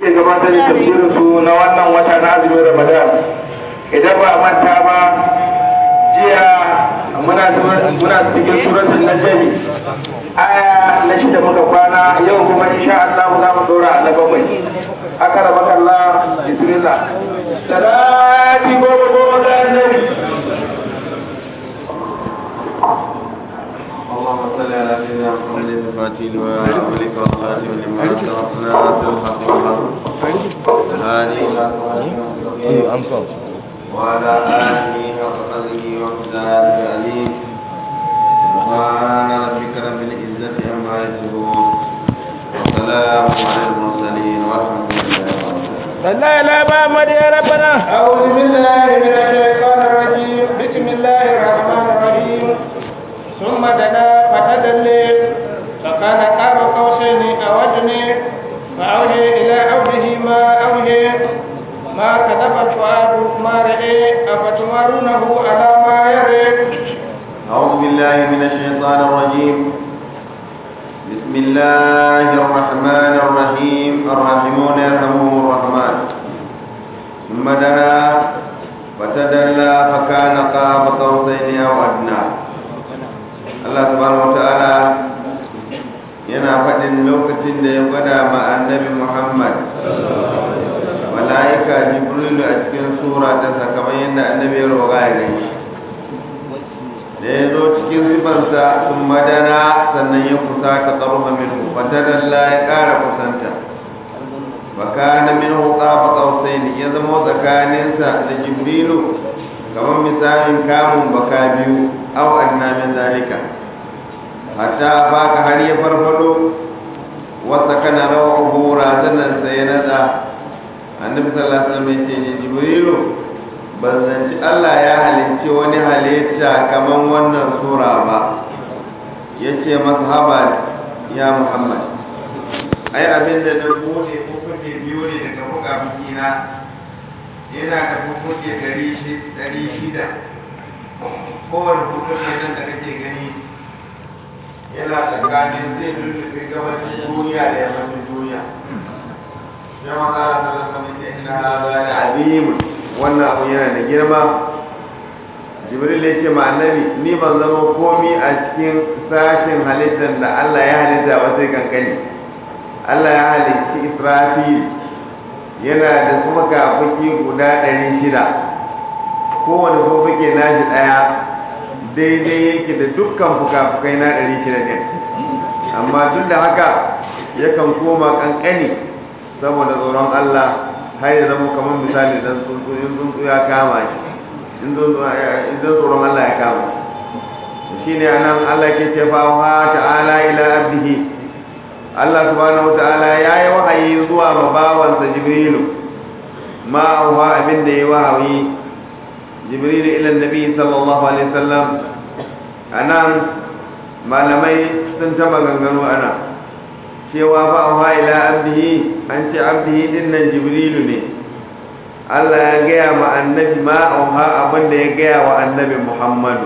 ke gabatar da tafsirin su na wannan wata na azumin ramadan idan ba a manta ba jiya muna muna cikin suratul najm aya na shida muka kwana yau kuma insha Allah za mu dora na bakwai aka raba Allah bismillah salati goma goma ga annabi اللهم صل على سيدنا محمد الفاتح وأولك والخاتم لما سبقنا ناصر الحق والحق هذه إلى صراط وعلى آله وصحبه وقداره العليم سبحان ربك رب العزة عما يصفون وسلام على المرسلين والحمد لله رب العالمين لا لا محمد يا ربنا أعوذ بالله من الشيطان الرجيم بسم الله الرحمن الرحيم ثم دنا فتدلي فكان قاب قوسين أو أدنى فأوحي إلى عبده ما أوحي ما كذب الفؤاد ما رأي أفتمارونه على ما يرى أعوذ بالله من الشيطان الرجيم بسم الله الرحمن الرحيم الراحمون يرحمهم الرحمن ثم دنا فتدلى فكان قاب قوسين أو أدنى الله سبحانه وتعالى yana faɗin lokacin da ya gwada ma annabi Muhammad mala'ika Jibrilu a cikin sura ta kamar yadda annabi ya roƙa ya gani da ya zo cikin sifarsa sun madana sannan ya kusa ta tsarfa minhu fatadalla ya ƙara kusanta baka na minhu tsafa ƙausai ne ya zama tsakaninsa da jibrilu kamar misalin kamun baka biyu au adna min zalika hatta baka har ya farfado wasa kana rawahu razanan sai ya nada annabi sallallahu alaihi wasallam ya ce jibrilu ban zanci Allah ya halicci wani halitta kamar wannan sura ba ya ce mazhaba ya Muhammad ai abin da na bude kuke biyu ne daga buga bikina yana da kuke ɗari shida kowane kuke nan da kake gani yana tsakanin zai lullube gabashin duniya da yammacin duniya ya maza da sallallahu alaihi wasallam ina hada da azimun wannan abu yana da girma jibril ya ce ma annabi ni ban zama komi a cikin sashen halittar da Allah ya halitta ba sai kankani Allah ya halitti Israfil yana da su fuki guda ɗari shida kowane fuke nashi ɗaya daidai yake da dukkan fuka-fukai na ɗari shida ɗin amma duk da haka yakan koma kankani saboda tsoron Allah har ya zama kamar misali dan tsuntsu in tsuntsu ya kama shi in tsoron Allah ya kama shi ne anan Allah ke ce fa wa ta'ala ila abdihi Allah subhanahu ta'ala ya yi wahayi zuwa ma bawansa Jibrilu ma wa abin da ya wahayi Jibrilu ila nabi sallallahu alaihi wasallam anan malamai sun ta maganganu ana cewa fa wa ila abdihi an ce abdihi din nan jibrilu ne Allah ya gaya ma annabi ma auha abin da ya gaya wa annabi Muhammadu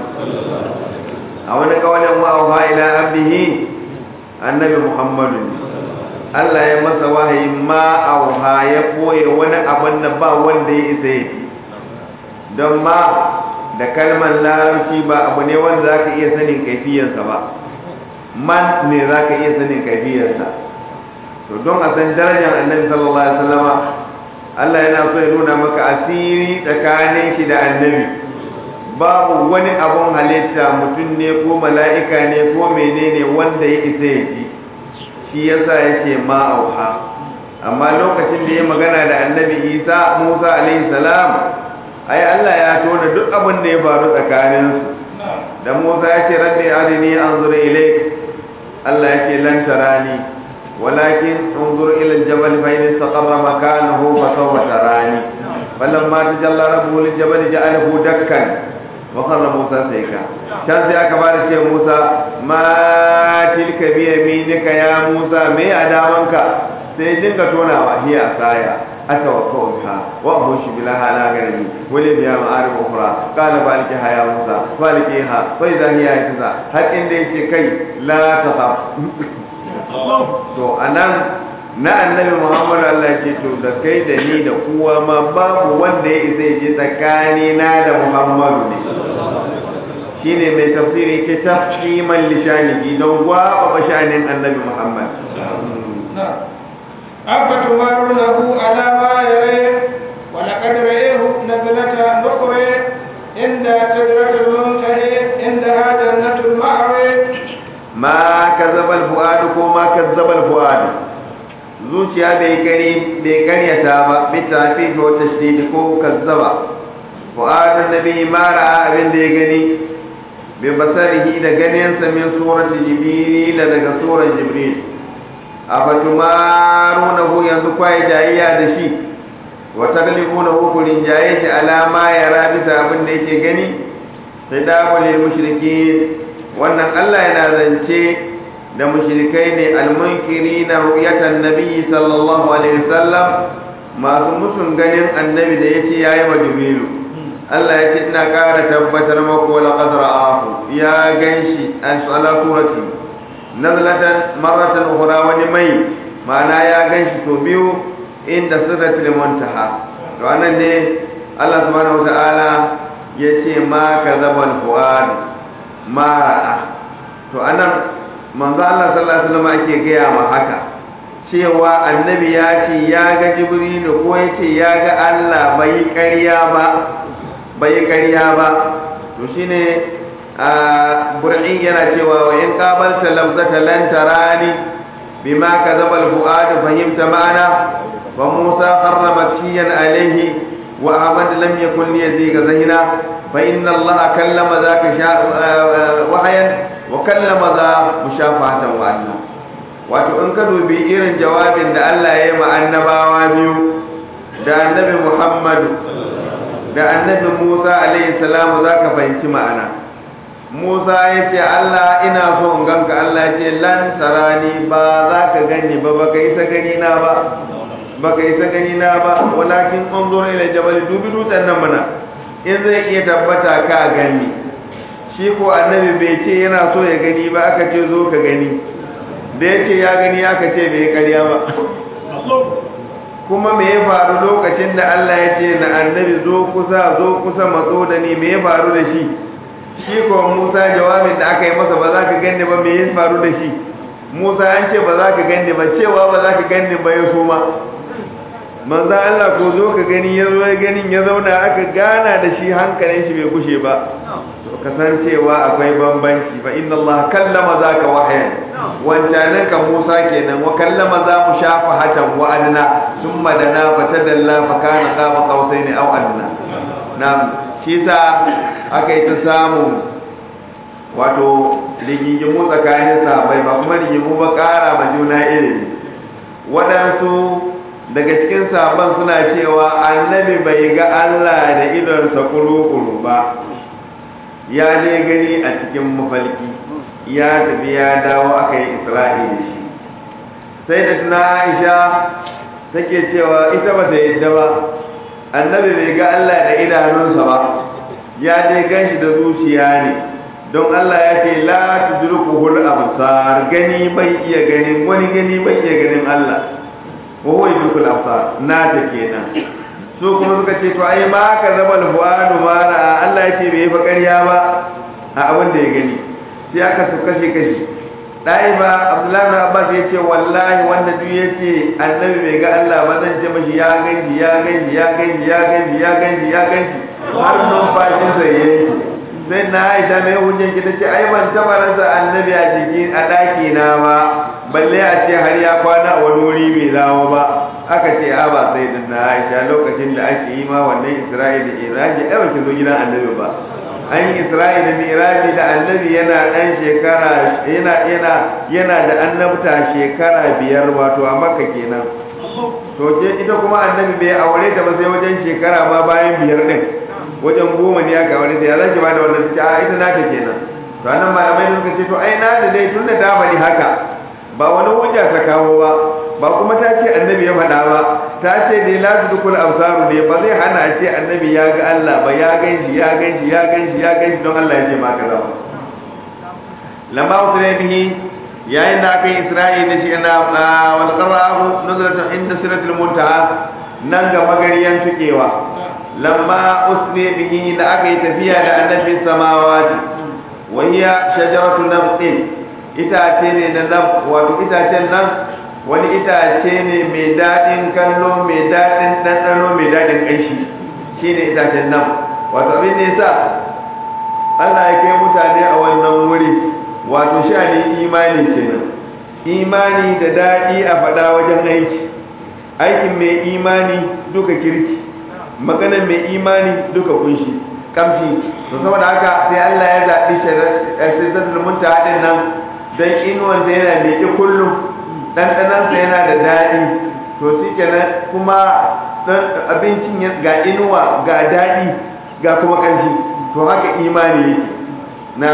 a wani kawalin ma auha ila abdihi annabi Muhammadu ne Allah ya masa wahayi ma auha ya koye wani abin da ba wanda ya isa yi don ma da kalmar larabci ba abu ne wanda za ka iya sanin kaifiyarsa ba man ne za ka iya sanin kaifiyarsa to don a san darajar annabi sallallahu alaihi wasallama Allah yana so ya nuna maka asiri tsakanin shi da annabi babu wani abun halitta mutum ne ko mala'ika ne ko menene wanda ya isa ya ji shi yasa yake ma auha amma lokacin da ya magana da annabi Isa Musa alaihi salam ai Allah ya tona duk abin da ya faru tsakaninsu da Musa ya ce rabbi arini anzur ilayk Allah yake lan tarani walakin unzur ila al-jabal fa in istaqarra makanahu fa sawfa tarani falamma tajalla rabbuhu lil-jabal ja'alahu dakkan wa qarra Musa sayka can sai aka fara ce Musa ma tilka bi yaminika ya Musa me adamanka sai dinga tonawa hiya asaya atawakkau biha wa ahushi bilaha ala gani wali biya ma'arif ukhra qala balqiha ya Musa balqiha fa idha hiya yataza har inda yake kai la takhaf to anan na annabi muhammad Allah ce to da kai da ni da kowa ma babu wanda ya isa ji tsakani na da muhammadu ne shine mai tafsiri ke tafhiman lishanihi don gwaba bashanin annabi muhammad أفتمارونه على ما يريه ولقد رأيه نزلة نخرى عند سدرة المنتهى عندها جنة المأوى ma kazzabal fuadu ko ma kazzabal fuadu zuciya bai gani bai karyata ba bi tafi ko tashdid ko kazzaba fuadu nabi ma ra'a abin da ya gani bi basarihi da ganin sa min surati jibril daga surar jibril afatumarunahu yanzu kwai jayayya da shi wa taglibunahu kurin jaye shi alama ya rabita abin da yake gani sai da wale mushrikin wannan Allah yana zance da mushrikai ne almunkiri na ru'yatan nabi sallallahu alaihi wasallam masu musun ganin annabi da yace yayi wa jibrilu Allah ya ce ina ƙara tabbatar maku wala qad ra'ahu ya ganshi an sala surati nazlatan marratan ukhra wani mai ma'ana ya ganshi to biyu inda sirratul muntaha to anan ne Allah subhanahu wa ta'ala yace ma kadzabal fuad mara'a to anan manzo Allah sallallahu alaihi wasallam ake gaya ma haka cewa annabi ya ce ya ga jibrilu ko ya ce ya ga Allah bai ƙarya ba bai ƙarya ba to shine a bur'i yana cewa wa in qabalta lafzata lan tarani bima kadzaba al-fuad fahimta ma'ana wa Musa harrama kiyan alaihi wa Ahmad lam yakun liyaziga zahina فإن الله كلم ذاك وحيا وكلم ذا مشافهة وعدنا wato in ka dubi irin jawabin da Allah ya yi ma annabawa biyu da annabi Muhammadu da annabi Musa alaihi salamu za ka fahimci ma'ana Musa ya ce Allah ina so in ganka Allah ya ce lan sarani ba za ka gani ba baka isa gani na ba baka isa gani na ba walakin unzur ila jabal dubi dutsen nan mana in zai iya tabbata ka gani shi ko annabi bai ce yana so ya gani ba aka ce zo ka gani da ya ce ya gani aka ce bai karya ba kuma me ya faru lokacin da Allah ya ce na annabi zo kusa zo kusa matso da ni me ya faru da shi shi ko Musa jawabin da aka yi masa ba za ka gani ba me ya faru da shi Musa an ce ba za ka gani ba cewa ba za ka gani ba ya suma manzan Allah ko zo ka gani ya zo ganin ya zauna aka gana da shi hankalin shi bai kushe ba to kasancewa akwai bambanci fa inna Allah kallama zaka wahyan wancanan ka Musa kenan wa kallama za mu shafa hatan wa adna thumma dana fatadalla fa kana qaba qausaini aw adna na'am shi sa aka yi ta samu wato rigingimu tsakanin sahabbai ba kuma rigingimu ba kara ma juna ilimi waɗansu daga cikin sabon suna cewa annabi bai ga Allah da idonsa kuru-kuru ba ya ne gani a cikin mafalki ya tafi ya dawo aka yi isra'i da shi sai da tuna aisha take cewa ita ba ta yadda ba annabi bai ga Allah da idanunsa ba ya dai gan shi da zuciya ne don Allah ya ce la tudrikuhul absar gani bai iya ganin wani gani bai iya ganin Allah wa huwa yudrikul absar na ta kenan su kuma suka ce to ai ma ka zama alfuadu ma ra'a Allah ya ce bai fa ƙarya ba a abin da ya gani sai aka su kashe kashe dai ba Abdullahi bin Abbas ya ce wallahi wanda duk ya ce annabi bai ga Allah ba zan ce mashi ya ganji ya ganji ya ganji ya ganji ya ganji ya ganji har numfashin sa yayi sai na Aisha mai hujjan ki tace ai ban taba rasa annabi a jiki a daki na ba balle a ce har ya kwana a wani wuri bai dawo ba aka ce a ba sai da na Aisha lokacin da ake yi ma wannan Isra'ila Iraji ai ba ki zo gidan annabi ba an yi Isra'ila Miraji da annabi yana dan shekara yana yana yana da annabta shekara biyar wato a Makka kenan to je ita kuma annabi bai aure ta ba sai wajen shekara ma bayan biyar din wajen goma ne aka aure ta ya zaki ba da wannan ta a ita nata kenan to anan malamai suka ce to ai na da dai tunda ta bari haka ba wani hujja ta kawo ba ba kuma ta ce annabi ya faɗa ba ta ce dai la tudkul absaru ne ba zai hana a ce annabi ya ga Allah ba ya ganshi ya ganshi ya ganshi ya ganshi don Allah ya ce ma kaza ba lamma usra bihi yayin da aka yi isra'i da shi na wal qara'ahu nuzulatan inda siratul muntaha nan ga magariyan tukewa lamma usri bihi da aka yi tafiya da annabi samawati wa hiya shajaratu nabtin itace ne na nab wato itacen nan wani itace ne mai daɗin kallo mai daɗin ɗanɗano mai daɗin ƙanshi shine itacen nan wato abin da yasa Allah ya kai mutane a wannan wuri wato sha'anin imani kenan imani da daɗi a faɗa wajen aiki aikin mai imani duka kirki maganar mai imani duka kunshi kamshi to saboda haka sai Allah ya zaɓi shaidatul muntaha din nan dan inuwan sa yana miƙe kullum ɗanɗanan sa yana da daɗi to shi kenan kuma dan abincin ga inuwa ga daɗi ga kuma kamshi to haka imani yake na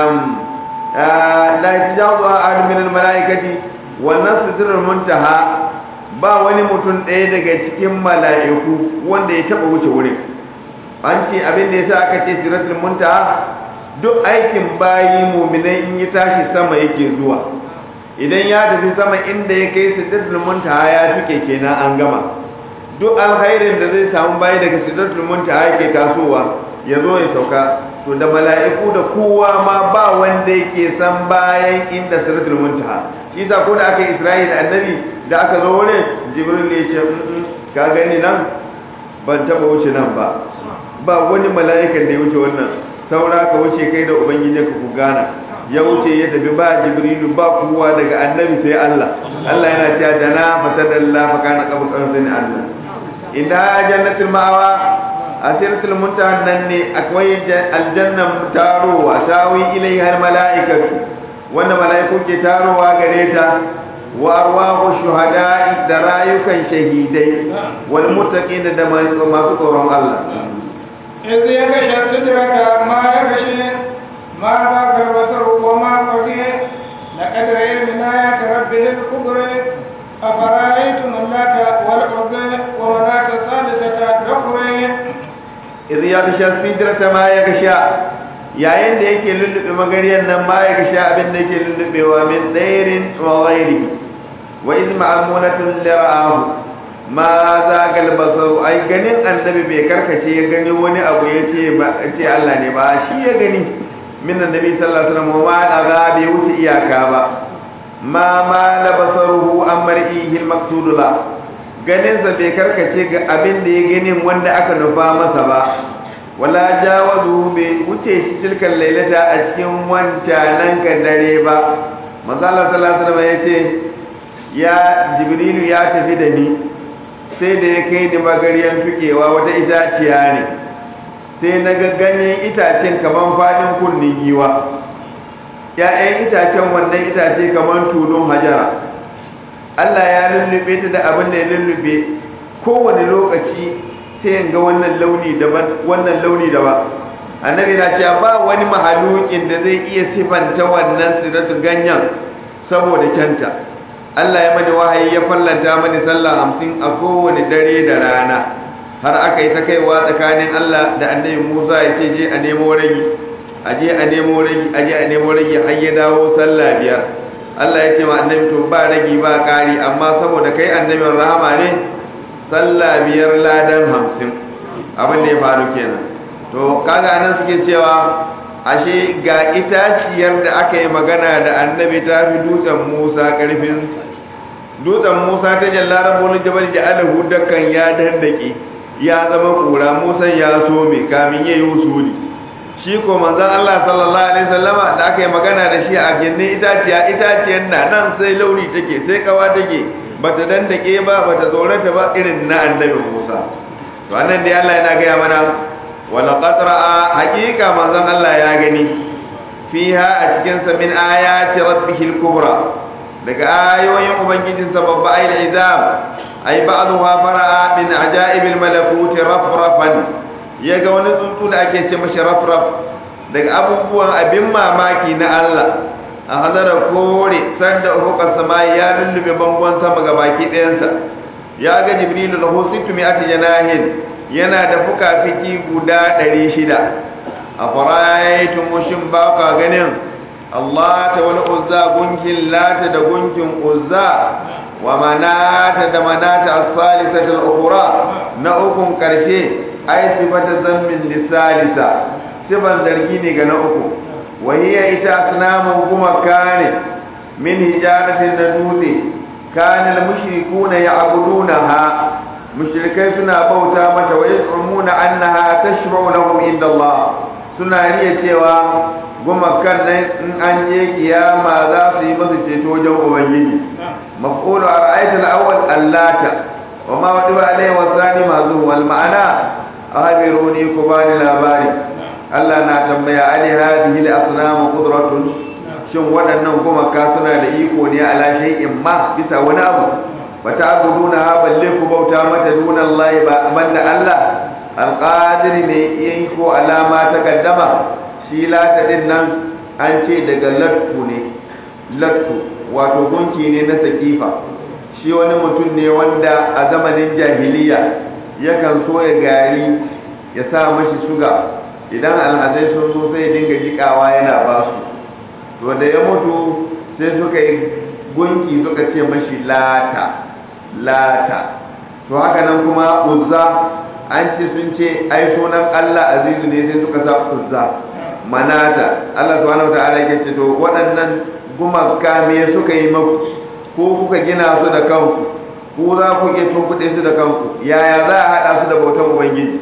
la yajazu ahad min al malaikati wannan sidratul muntaha ba wani mutum ɗaya daga cikin mala'iku wanda ya taɓa wuce wurin an ce abin da yasa aka ce sidratul muntaha duk aikin bayi muminai in ya tashi sama yake zuwa idan ya tafi sama inda ya kai sidratul muntaha ya fike kenan an gama duk alkhairin da zai samu bayi daga sidratul muntaha yake tasowa ya zo ya sauka to da mala'iku da kowa ma ba wanda yake san bayan inda siratul muntaha shi yasa ko da aka Isra'ila da annabi da aka zo wurin jibril ya ce ka gani nan ban taba wuce nan ba ba wani mala'ikan da ya wuce wannan saura ka wuce kai da ubangijinka ku gana ya wuce ya tafi ba jibrilu ba kowa daga annabi sai Allah Allah yana cewa dana fatadalla fa kana qabu qawsin Allah inda jannatul ma'awa asiratul muntaha nan ne akwai aljannan tarowa tawi ilaiha almalaikatu wanda malaiku ke tarowa gare ta wa arwahu shuhada'i da rayukan shahidai wal muttaqin da masu tsoron Allah إذ يغشى السدرة ما يغشي ما ذاك البصر وما طغي لقد رأي من آيات ربه الكبرى أفرأيتم اللات والعزى ومناة الثالثة الأخرى idh yaghsha sidrata ma yaghsha yayin da yake lullube magariyar nan ma yaghsha abin da yake lullubewa min dairin wa ghairi wa idh ma'amunatun lira'ahu ma zagal basaru ai ganin annabi bai karkace ya gani wani abu yace ba ce Allah ne ba shi ya gani min annabi sallallahu alaihi wasallam ma daga bai wuce iyaka ba ma ma la basaruhu amrihi al-maqsud la ganinsa bai karkace ga abin da ya ganin wanda aka nufa masa ba wala jawazu bai wuce shi tilkan lailata a cikin wancanan ka dare ba manzala sallallahu alaihi wasallam yace ya jibrilu ya tafi da ni sai da ya kai ni magariyan fikewa wata itaciya ne sai na ga ganyen itacen kaman fadin kunnin giwa ya'yan itacen wannan itace kaman tulun hajara Allah ya lullube ta da abin da ya lullube kowane lokaci sai ga wannan launi daban wannan launi daban annabi na cewa ba wani mahalukin da zai iya sifanta wannan siratu ganyen saboda kyanta Allah ya mani wahayi ya fallanta mani sallah hamsin a kowane dare da rana har aka yi ta kaiwa tsakanin Allah da annabi Musa ya ce je a nemo ragi a je a nemo ragi a je a nemo ragi har ya dawo sallah biyar Allah ya ce ma annabi to ba ragi ba ƙari amma saboda kai annabin rahama ne sallah biyar ladan hamsin abin da ya faru kenan to kaga anan suke cewa ashe ga itaciyar da aka yi magana da annabi ta fi dutsen Musa karfin dutsen Musa ta jalla rabbul jabal ja'alahu dakkan ya dandake ya zama kura Musa ya so me kamin yayi usuli shi ko manzon Allah sallallahu alaihi wasallama da aka yi magana da shi a gindin itaciya itaciyar na nan sai launi take sai kawa take bata dandake ba bata tsorata ba irin na annabi Musa to annan dai Allah yana gaya mana wala qatra'a haqiqa manzon Allah ya gani fiha a cikin sa min ayati rabbihil kubra daga ayoyin ubangijin sa babba ayil izam ay ba'dha fara'a min ajaibil malakut rafrafan ya ga wani tsuntsu da ake ce mashi rafraf daga abubuwan abin mamaki na Allah a hadara kore sanda ufuqas samai ya lullube bangon sama ga baki ɗayansa ya ga jibrilu lahu sittu mi'ati janahin yana da fuka-fiki guda ɗari shida a fara'aitun mushin ba ka ganin Allah ta wani uzza gunkin lata da gunkin uzza wa manata da manata as-salisatul ukhra na ukun karshe ai sifata zammin lisalisa sifan zargi ne ga na uku wa hiya ita asnamu kuma kane min hijaratin da dutse kana al-mushrikuna ya'budunaha mushrikai suna bauta mata wa yas'umuna annaha tashfa'u lahum inda Allah suna riya cewa gumakan nan in an je kiyama za su yi masu ceto wajen ubangiji maf'ulu ara'aita al-awwal allata wa ma wadiba alayhi wa thani mazu wal ma'ana ahabiruni ku bani labari Allah na tambaya ali hadhihi al-asnam qudratun shin waɗannan gumaka suna da iko ne ala shay'in ma bisa wani abu wata abuduna ha balle ku bauta mata dunan Allah ba banda Allah alqadir ne yayi ko alama ta kaddama shi lata din nan an ce daga lattu ne lattu wato gunki ne na sakifa shi wani mutum ne wanda a zamanin jahiliya yakan so ya gari ya sa mashi suga idan alhazai sun zo sai dinga jikawa yana ba su to da ya mutu sai suka yi gunki suka ce mashi lata lata to haka nan kuma uzza an ce sun ce ai sunan Allah azizu ne sai suka sa uzza manata Allah subhanahu wataala yake ce to waɗannan gumaka me suka yi maku ko kuka gina su da kanku ko za ku iya tunkuɗe su da kanku yaya za a haɗa su da bautan ubangiji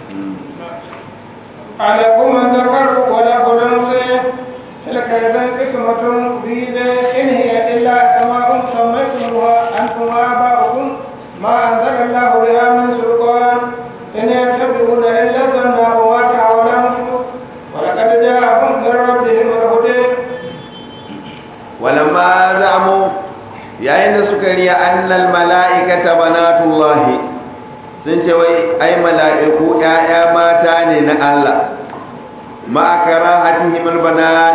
عليكم الذكر وله الأنثى تلك إذا قسمة ضيزى إن هي إلا سماء سميتموها أنتم وآباؤكم ما أنزل الله بها من سلطان إن يتبعون إلا الظن وما تهوى الأنفس ولقد جاءهم من ربهم الهدى ولما زعموا yayin da suka riya annal mala'ikata banatullahi sun ce wai ai mala'iku ƴaƴa mata ne na Allah ma'akara hatihim albanat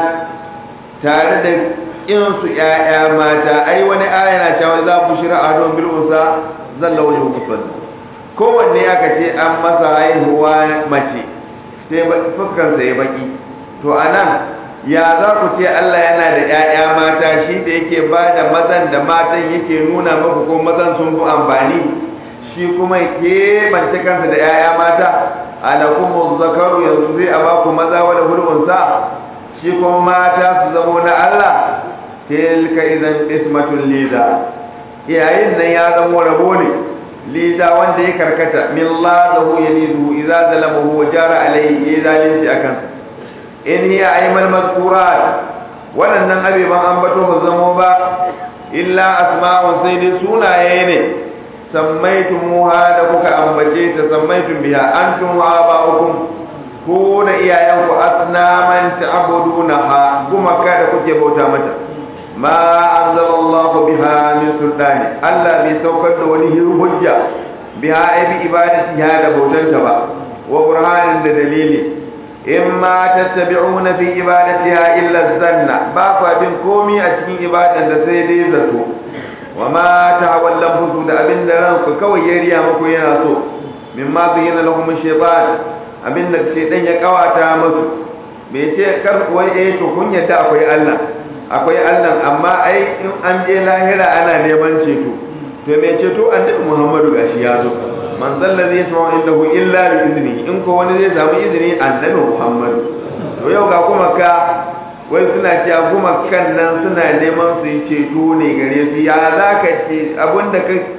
tare da in su ƴaƴa mata ai wani aya na cewa za ku shira a don bil unsa zalla wajhu musal kowanne aka ce an masa haihuwa mace sai fuskar sa ya baki to anan ya za ku ce Allah yana da ƴaƴa mata shi da yake ba da mazan da matan yake nuna maku ko mazan sun fi amfani shi kuma ke bance kansa da 'ya'ya mata alakumu zakaru yanzu zai a baku maza wani hulunsa shi kuma mata su zamo na Allah tilka idan ismatun liza yayin nan ya zamo rabo ne liza wanda ya karkata min lazahu yalizu idza zalamahu wa jara alayhi ya zalunci akan in hiya aymal mazkurat waɗannan abeban ambato ba zamo ba illa asma'un sai dai sunaye ne sammaitumuha da kuka ambace ta sammaitum biha antum wa aba'ukum ko da iyayenku asnaman ta'budunaha kuma kada kuke bauta mata ma anzalallahu biha min sultani Allah bai saukar da wani hujja biha ai bi ibadatiha da bautanta ba wa burhanin da dalili imma tattabi'una fi ibadatiha illa zanna ba fa bin komi a cikin ibadan da sai dai zato wa ma tahawallan fusu da abin da ranku kawai ya riya muku yana so mimma bayyana lahum shaytan abin da shaytan ya kawata musu me ce kar wai eh to kun yadda akwai Allah akwai Allah amma ai in an je lahira ana neman ceto to me ceto annabi Muhammadu gashi ya zo man zalla zai sama indahu illa bi izni in ko wani zai samu izini annabi Muhammadu to yau ga kuma ka wai suna cewa kuma kan nan suna neman su yi ceto ne gare su ya za ka ce abinda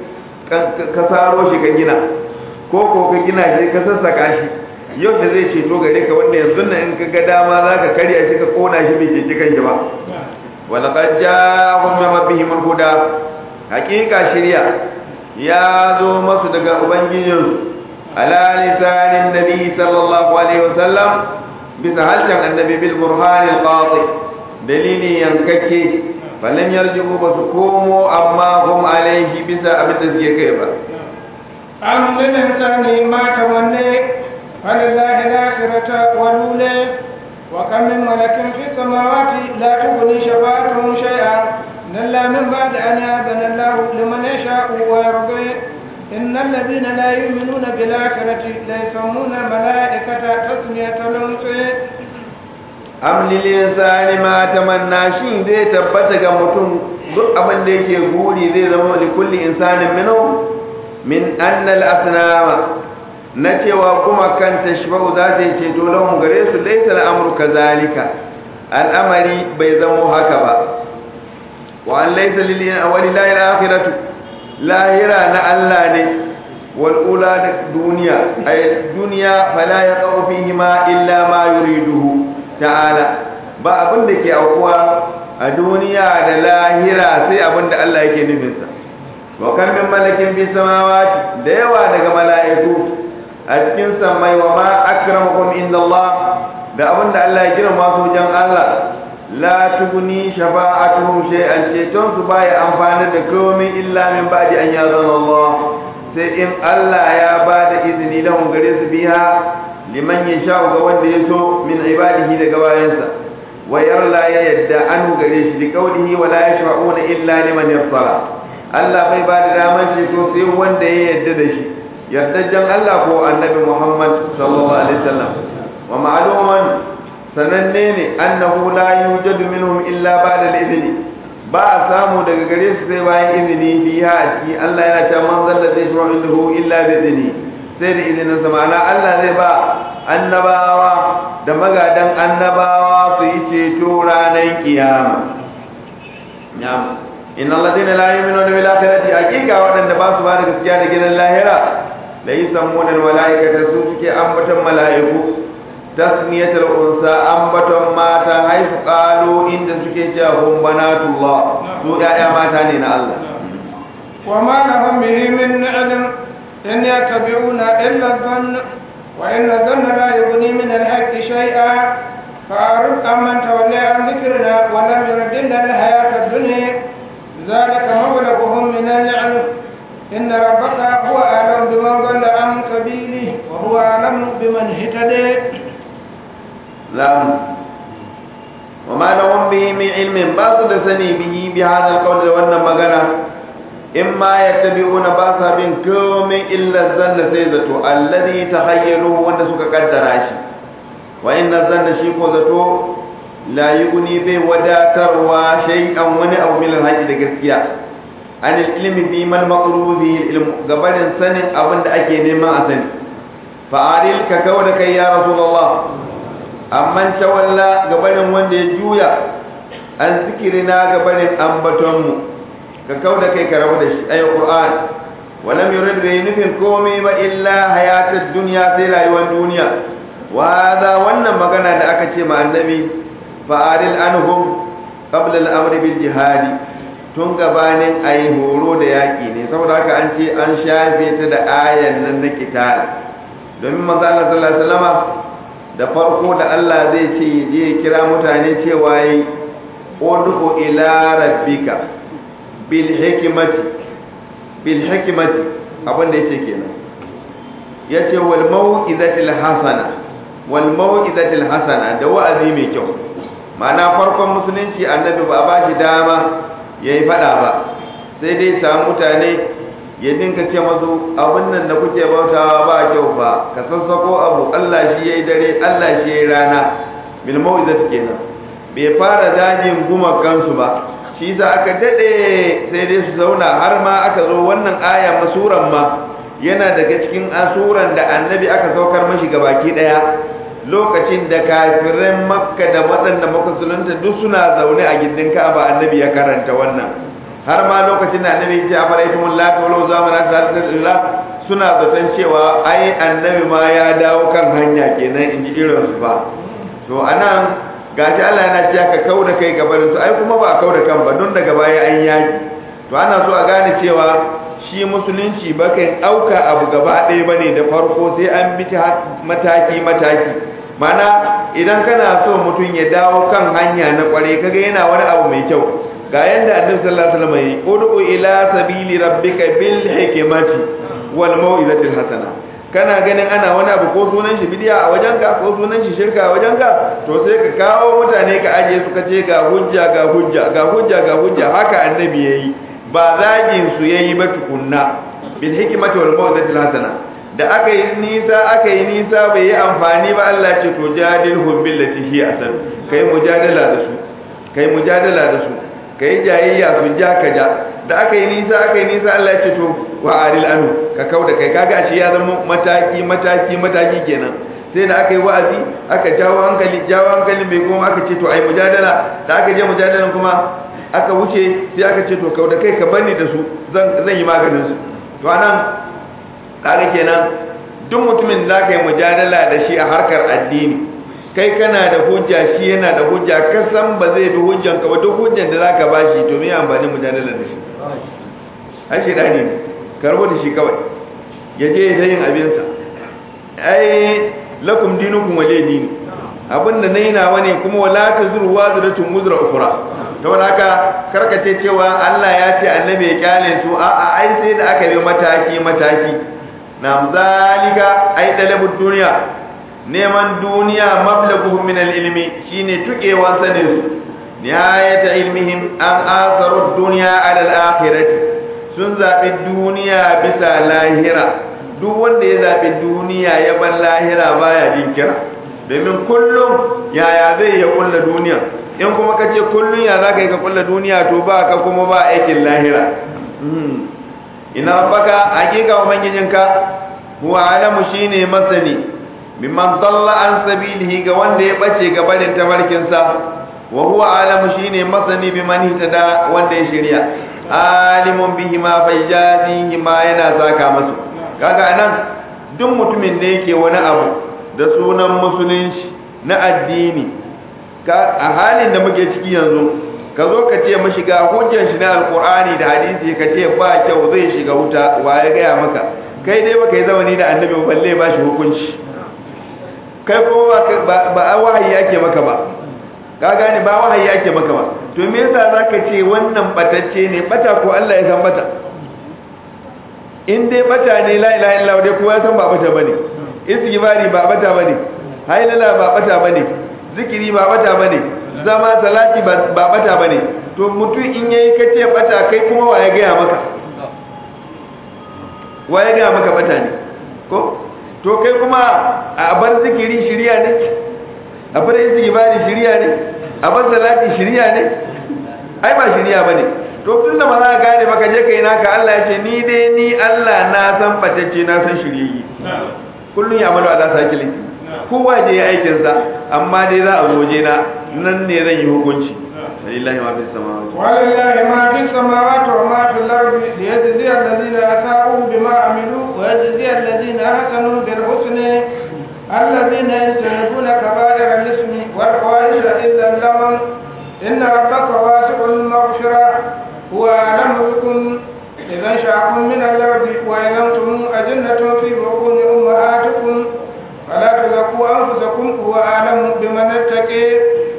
ka saro shi ka gina ko ko ka gina shi ka sassaka shi yau da zai ceto gare ka wanda yanzu nan in ka ga dama za ka karya shi ka kona shi bai ceci kan shi ba walaqad ja'ahum min rabbihim al-huda haqiqa shirya ya zo masu daga ubangijinsu ala lisanin nabi sallallahu alaihi wasallam bisa harshen annabi bil burhan al qati dalili yankakke falan yarjibu ba su komo amma hum alaihi bisa abin da suke kai ba am lil insani ma tamanni falillahi al-akhiratu wal ula wa kam min malakin fi samawati la tughni shafa'atuhum shay'an إلا من بعد أن يأذن الله لمن يشاء ويرضي إن الذين لا يؤمنون بالآخرة لا يسمون الملائكة تسمية الأنثى amlil insani ma tamanna shin zai tabbata ga mutum duk abin da yake guri zai zama li kulli insanin minhu min anna al asnama na cewa kuma kan tashba'u za ta yi ceto lahum gare su laysa al amru kazalika al'amari bai zamo haka ba wa an laysa lil walillahi al akhiratu lahira na Allah ne wal ula da duniya ay duniya fala yaqau fihi ma illa ma yuriduhu ta'ala ba abin da ke aukuwa a duniya da lahira sai abin da Allah yake nufinsa wa kan min malakin fi samawati da yawa daga mala'iku a cikin samai wa ma akramakum inda Allah da abin da Allah ya girma su wajen Allah la tuguni shafa'atuhum shay'an ceton su baya amfani da komai illa min ba'di an yazana Allah sai in Allah ya ba da izini lahum gare su biha liman yasha ga wanda ya so min ibadihi daga bayansa wa yarla ya yadda an gare shi da kaulihi wa la yashfa'una illa liman yarsala Allah bai ba da daman ceto sai wanda ya yadda da shi yardajjan Allah ko annabi Muhammad sallallahu alaihi wasallam wa ma'luman sananne ne annahu la yujadu minhum illa ba'da al-idni ba a samu daga gare su sai bayan izini biya a ciki Allah yana cewa man zalla zai shuru indahu illa bi idni sai da izinin sa ma'ana Allah zai ba annabawa da magadan annabawa su yi ceto ranar kiyama na'am inna alladhina la yu'minuna bil akhirati haqiqa wadanda ba su ba da gaskiya da gidan lahira la yusammuna al malaikata su suke ambaton mala'iku tasmiyatul unsa ambaton mata haifu qalu inda suke cewa hum banatullah su ya'ya mata ne na Allah wa ma lahum bihi min ilm in yattabi'una illa dhann wa inna dhanna la yughni min al-haqqi shay'a فأعرض عمن تولى عن ذكرنا ولم يرد إلا الحياة الدنيا ذلك مبلغهم من العلم إن ربك هو أعلم بمن ضل عن سبيله وهو أعلم بمن اهتدى لهم وما لهم به من علم باس سني به بهذا القول وأن مغنى إما يتبعون باسا من كوم إلا الظن سيزته الذي تخيلوه وأن سك قدر عشي وإن الظن شيكو زتو لا يغني به وداتروا شيئا وني أو من الحج لقسكيا عن العلم بما المطلوب به العلم قبل سن أبن أكي نما أسن فأعلل ككودك يا رسول الله amman tawalla gabanin wanda ya juya an zikirina gabanin ambatonmu ka kauda kai ka rabu da shi ayi qur'an walam yurid bi nufin komai ba illa hayatid dunya sai rayuwar duniya wa hada wannan magana da aka ce ma annabi fa'aril anhum qabla al-amr bil jihad tun gabanin ayi horo da yaki ne saboda haka an ce an shafe ta da ayan nan na kitab domin manzo Allah sallallahu alaihi wasallama da farko da Allah zai ce je kira mutane cewa yi ud'u ila rabbika bil hikmati bil hikmati abin da yake kenan yace wal mau'izatil hasana wal mau'izatil hasana da wa'azi mai kyau ma'ana farkon musulunci annabi ba ba shi dama yayi fada ba sai dai samu mutane ya dinka ce masu abin nan da kuke bautawa ba kyau ba ka sassako abu Allah shi yayi dare Allah shi yayi rana bil mau'izat kenan bai fara dajin guma kansu ba shi za aka dade sai dai su zauna har ma aka zo wannan aya masuran ma yana daga cikin asuran da annabi aka saukar mashi gabaki daya lokacin da kafiran makka da waɗanda musulunta duk suna zaune a gindin ka'aba annabi ya karanta wannan har ma lokacin da annabi ya ce afaraitumul lati wal uzza man asallallahu suna zaton cewa ai annabi ma ya dawo kan hanya kenan in ji irin su ba to anan gashi Allah yana cewa ka kauda kai gabanin su ai kuma ba a kauda kan ba don daga baya an yaki to ana so a gane cewa shi musulunci ba kan ɗauka abu gaba ɗaya ba ne da farko sai an bi mataki mataki mana idan kana so mutum ya dawo kan hanya na kware kaga yana wani abu mai kyau ga yanda annabi sallallahu alaihi wasallam yi ud'u ila sabili rabbika bil hikmati wal mau'izatil hasana kana ganin ana wani abu ko sunan shi bidiya a wajenka ko sunan shi shirka a wajenka to sai ka kawo mutane ka aje su ka ce ga hujja ga hujja ga hujja ga hujja haka annabi yayi ba zagin su yayi ba tukunna bil hikmati wal mau'izatil hasana da aka yi nisa aka yi nisa bai yi amfani ba Allah ce to jadilhum billati hi asan kai mujadala da su kai mujadala da su kai jayayya su ja ka ja da aka yi nisa aka yi nisa Allah ya ce to wa aril anu ka kauda kai kaga shi ya zama mataki mataki mataki kenan sai da aka yi wa'azi aka jawo hankali jawo hankali bai kuma aka ce to ai mujadala da aka je mujadalan kuma aka wuce sai aka ce to kauda kai ka bani da su zan zan yi maganin su to anan kaga kenan duk mutumin da ka yi mujadala da shi a harkar addini kai kana da hujja shi yana da hujja ka san ba zai bi hujjan ka ba duk hujjan da zaka bashi to me amfani mujadala da shi ai shi dani ka rubuta shi kawai ya je ya yin abin sa ai lakum dinukum waliy dini abinda nayi nawa ne kuma wala tazuru wazratun muzra ukhra to haka karkace cewa Allah ya ce annabi ya kyale su a'a ai sai da aka bi mataki mataki na zalika ai dalabud duniya neman duniya mablaguhum min al-ilmi shine tukewan sanin su nihayata ilmihim an asaru dunya ala al-akhirati sun zabi duniya bisa lahira duk wanda ya zabi duniya ya bar lahira baya jinkira domin kullum yaya zai ya kulla duniya in kuma ka ce kullum ya za ka yi ka kulla duniya to ba ka kuma ba aikin lahira ina baka hakika ubangijinka huwa alamu shine masani mimman dalla an sabilihi ga wanda ya bace ga barin tabarkinsa wa huwa alamu shine masani biman hitada wanda ya shirya alimun bihi ma fayyazihi ma yana saka masu kaga anan duk mutumin da yake wani abu da sunan musulunci na addini a halin da muke ciki yanzu ka zo ka ce mashi ga hujjar shi na alkur'ani da hadisi ka ce ba kyau zai shiga wuta wa ya gaya maka kai dai baka yi zamani da annabi balle ba shi hukunci kai kuma ba a wahayi yake maka ba ka gane ba wahayi yake maka ba to me yasa zaka ce wannan batacce ne bata ko Allah ya san bata in dai bata ne la ilaha illallah dai kowa ya san ba bata bane istighfari ba bata bane hailala ba bata bane zikiri ba bata bane zama salati ba bata bane to mutum in yayi kace bata kai kuma wa ya gaya maka wa ya gaya maka bata ne ko to kai kuma a bar zikiri shiriya ne a bar istighfari shiriya ne a bar salati shiriya ne ai ba shiriya bane to tunda ba za ka gane baka je kai naka Allah ya ce ni dai ni Allah na san batacce na san shiriyi kullun ya malu ala sakili kowa je ya aikin sa amma dai za a zo je na nan ne zan yi hukunci lillahi ma fis samawati ولله ما في السماوات وما في الأرض ليجزي الذين أساءوا بما عملوا ويجزي الذين أحسنوا بالحسن الذين يجتنبون كبائر الإثم والفواحش إلا اللمم إن ربك واسع المغفرة هو أعلم بكم إذا انشأكم من الأرض وإن أنتم أجنة في بطون أمهاتكم فلا تزكوا أنفسكم هو أعلم بمن اتقي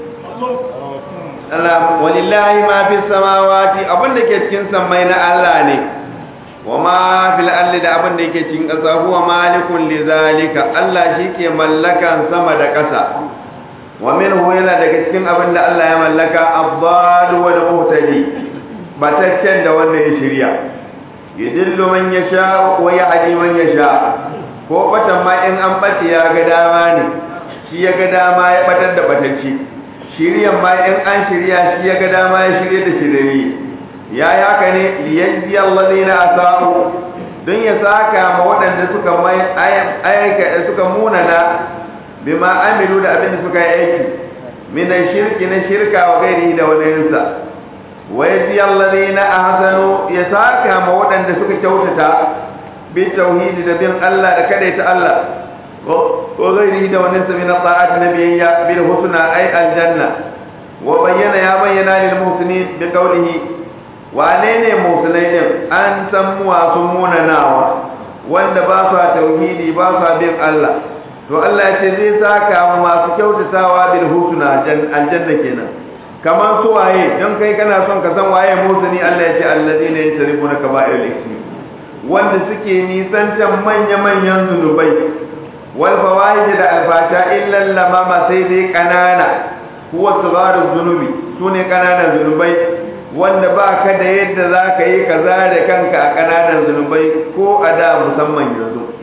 Allah walillahi ma fi samawati abin da ke cikin sammai na Allah ne wa ma fil ardi da abin da yake cikin ƙasa huwa malikun li zalika Allah shike mallakan sama da ƙasa wa minhu yana daga cikin abin da Allah ya mallaka afdalu wal muhtadi bataccen da wanda ya shirya yudillu man yasha wa yahdi man yasha ko batan ma in an bace ya ga dama ne shi ya ga dama ya batar da batacce shiryan ma in an shirya shi ya ga dama ya shirye da shirye ya yi haka ne liyajzi allazina asa'u don ya saka ma waɗanda suka mai ayyuka suka munana bima amilu da abin da suka yi aiki min shirki na shirka wa gairi da wadansa wa yajzi allazina ahsanu ya saka ma waɗanda suka kyautata bi tauhidi da bin Allah da kadaita Allah وغيره ده ونسى من الطاعات نبيا بالحسنى أي الجنة وبين يا بينا للمحسنين بقوله وعنين محسنين أن سموا سمونا ناوى wanda ba sa tauhidi ba sa bin Allah to Allah ya ce zai saka mu masu kyautatawa bil husna aljanna kenan kamar su waye don kai kana son ka san waye musani Allah ya ce alladina yasrifuna kaba'ir al-ismi wanda suke nisantan manya-manyan zunubai والفوائد da alfasha illa lamama sai dai kanana huwa sigaru zunubi sune kananan zunubai wanda ba ka da yadda za ka yi kaza da kanka a kananan zunubai ko a da musamman yanzu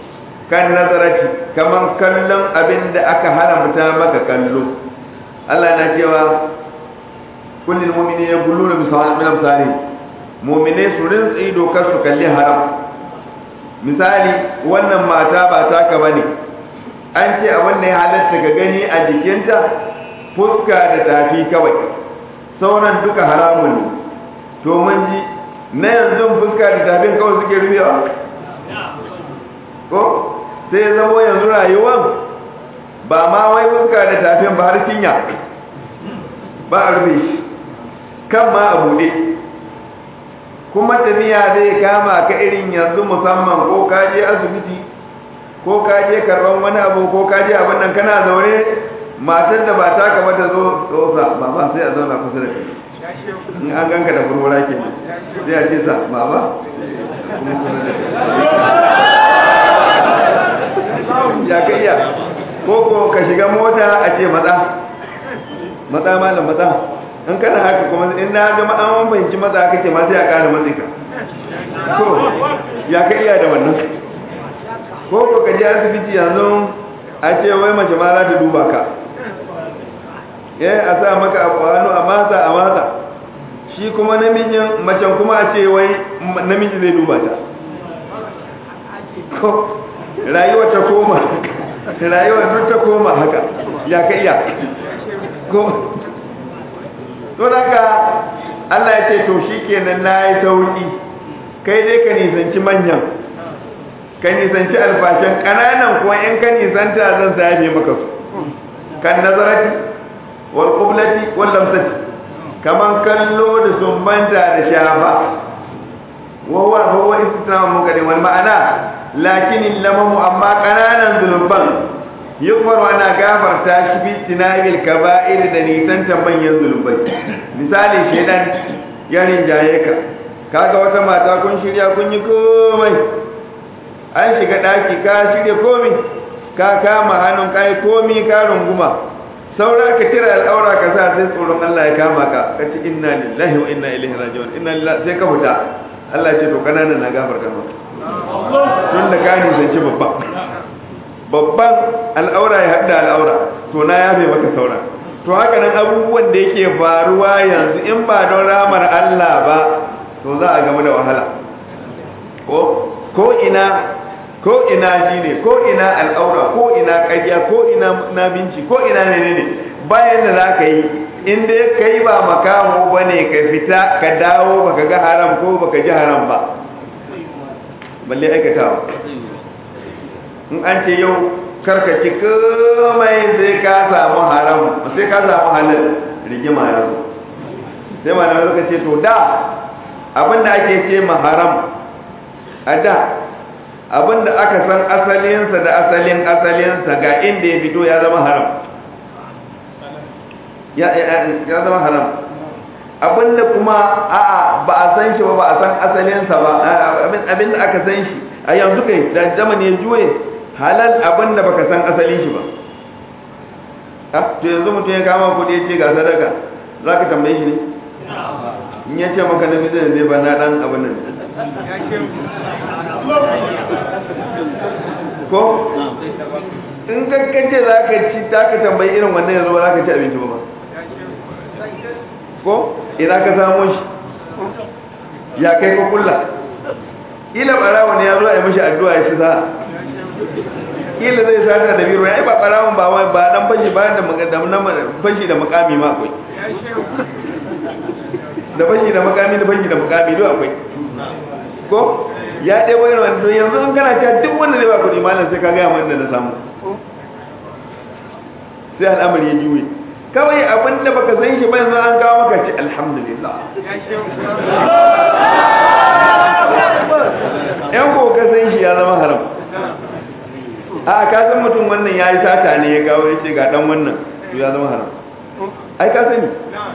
kan nazarati kaman kallon abin da aka haramta maka kallo Allah na cewa kullum mu'mini ya gullu na misali min amsali mu'mine su rinsa ido kar su kalli haram misali wannan mata ba taka bane an ce abin da ya halatta ga gani a jikinta fuska da tafi kawai sauran duka haramun ne to mun ji na yanzu fuska da tafin kawai suke rufewa ko sai zamo yanzu rayuwan ba ma wai fuska da tafin ba har cinya ba a rufe shi kan ma a buɗe kuma tafiya zai kama ka irin yanzu musamman ko ka je asibiti ko ka je karban wani abu ko ka je abin nan kana zaune matar da ba ta kama ta zo tsosa ba ba sai a zauna kusa da kai in an ganka da furfura ke sai a ce sa ba ba ya ka iya ko ko ka shiga mota a ce matsa matsa malam matsa in kana haka kuma in na ga an fahimci matsa kake ma sai a kara matsi ka to ya ka iya da wannan ko ko ka je asibiti yanzu a ce wai mace ma za ta duba ka eh a sa maka a kwano a mata a mata shi kuma namijin macen kuma a ce wai namiji zai duba ta ko rayuwa ta koma rayuwa duk ta koma haka ya ka iya ko to daga Allah ya ce to shikenan nayi sauki kai dai ka nisanci manyan ka nisanci alfashin kananan kuwa in ka nisanta zan sayafe maka su kan nazarati wal qiblati wal lamsati kaman kallo da sumbanta da shafa wa huwa huwa istisna munkari wal ma'ana lakin lamamu amma kananan zulubban yukfar ana gafarta shi bi tinabil kaba'ir da nisantan manyan zulubai misali shedan ya rinjaye ka kaga wata mata kun shirya kun yi komai an shiga daki ka shirya komai ka kama hannun kai komai ka runguma saura ka tira al'aura ka sa sai tsoron Allah ya kama ka ka ci inna lillahi wa inna ilaihi raji'un inna lillahi sai ka fita Allah ya ce to kananan na gafarta maka tun da ka nisanci babban babban al'aura ya haɗa al'aura to na yafe maka saura to haka nan abubuwan da yake faruwa yanzu in ba don ramar Allah ba to za a gamu da wahala ko ko ina ko ina ji ne ko ina al'aura ko ina ƙarya ko ina nabinci ko ina ne ne bayan da za ka yi in dai kai ba makaho ba ne ka fita ka dawo baka ga haram ko baka ji haram ba balle aikatawa in an ce yau karkaci komai sai ka samu haram sai ka samu halal rigima ya zo sai malamai suka ce to da abinda ake ce ma haram a da abinda aka san asalinsa da asalin asalinsa ga inda ya fito ya zama haram ya zama haram abinda kuma a'a ba a san shi ba ba a san asalinsa ba abinda aka san shi a yanzu kai da zamani ya juye halal abinda baka san asalin shi ba to yanzu mutum ya kama kudi ya ce ga sadaka za ka tambaye shi ne in ya ce maka na mizan zai ba na dan abin nan ko in kakkace za ka ci ta ka tambayi irin wannan yanzu ba za ka ci abinci ba ko ina ka samu shi ya kai ko kulla ila barawa ne ya zo a yi mashi addu'a ya ci za ila zai sata da biro ya yi ba barawon ba wai ba dan fashi ba da fashi da makami ma akwai da fashi da makami da fashi da makami duk akwai ko ya ɗaya wani wani yanzu in kana cewa duk wanda zai ba kuɗi malam sai ka gaya mana da na samu sai al'amari ya juye kawai abin da baka san shi ba yanzu an kawo maka ce alhamdulillah yan ko ka san shi ya zama haram a ka san mutum wannan ya yi sata ne ya kawo ya ce ga dan wannan to ya zama haram ai ka sani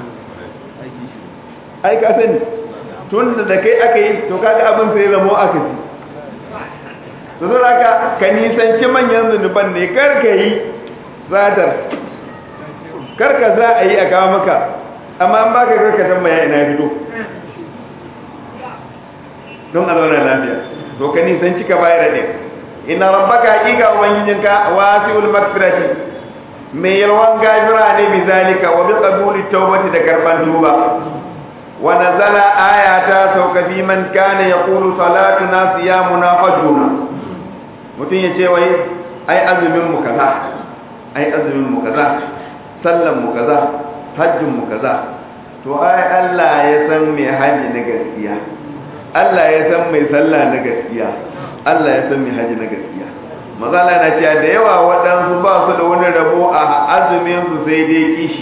ai ka sani tun da kai aka yi to kaga abin sai zamo aka ci to zo ka ka nisanci manyan zunuban ne kar ka yi zatar kar ka za a yi a kawo maka amma an baka kar ka tambaya ina fito don a zauna lafiya to ka nisanci ka bayar da inna rabbaka haqiqa ubangijinka wasi'ul maghfirati mai yalwan gafira ne bi zalika wa bi qabuli tawbati da karban tuba wa nazala ayata sauka bi man kana yaqulu salatuna siyamuna hajjuna mutun yace wai ai azumin mu kaza ai azumin mu kaza sallan mu kaza hajjin mu kaza to ai Allah ya san mai haji na gaskiya Allah ya san mai sallah na gaskiya Allah ya san mai haji na gaskiya mazala na cewa da yawa waɗansu ba su da wani rabo a azumin su sai dai kishi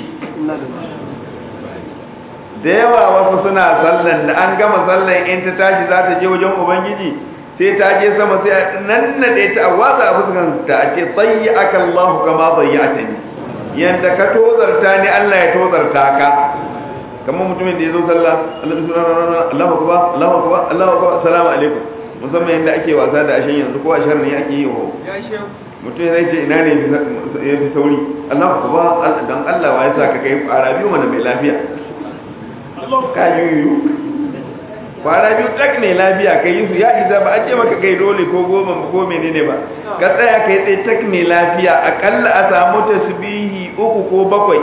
da yawa wasu suna sallan da an gama sallan in ta tashi za ta je wajen ubangiji sai ta je sama sai a nannade ta a watsa a fuskan ta a ce tsayi aka Allah kama tsayi a tani yadda ka tozarta ni Allah ya tozarta ka kamar mutumin da ya zo sallah Allahu akbar Allahu akbar Allahu akbar assalamu alaikum musamman yadda ake wasa da ashen yanzu ko ashar ne ake yi wa mutum zai ce ina ne ya fi sauri Allahu akbar dan Allah wa ya sa ka kai fara biyu mana mai lafiya ka yi yiwu fara biyu tak ne lafiya kai yi su ya isa ba a ce maka kai dole ko goma ko menene ba ka tsaya kai tsaye tak ne lafiya akalla a samu tasbihi uku ko bakwai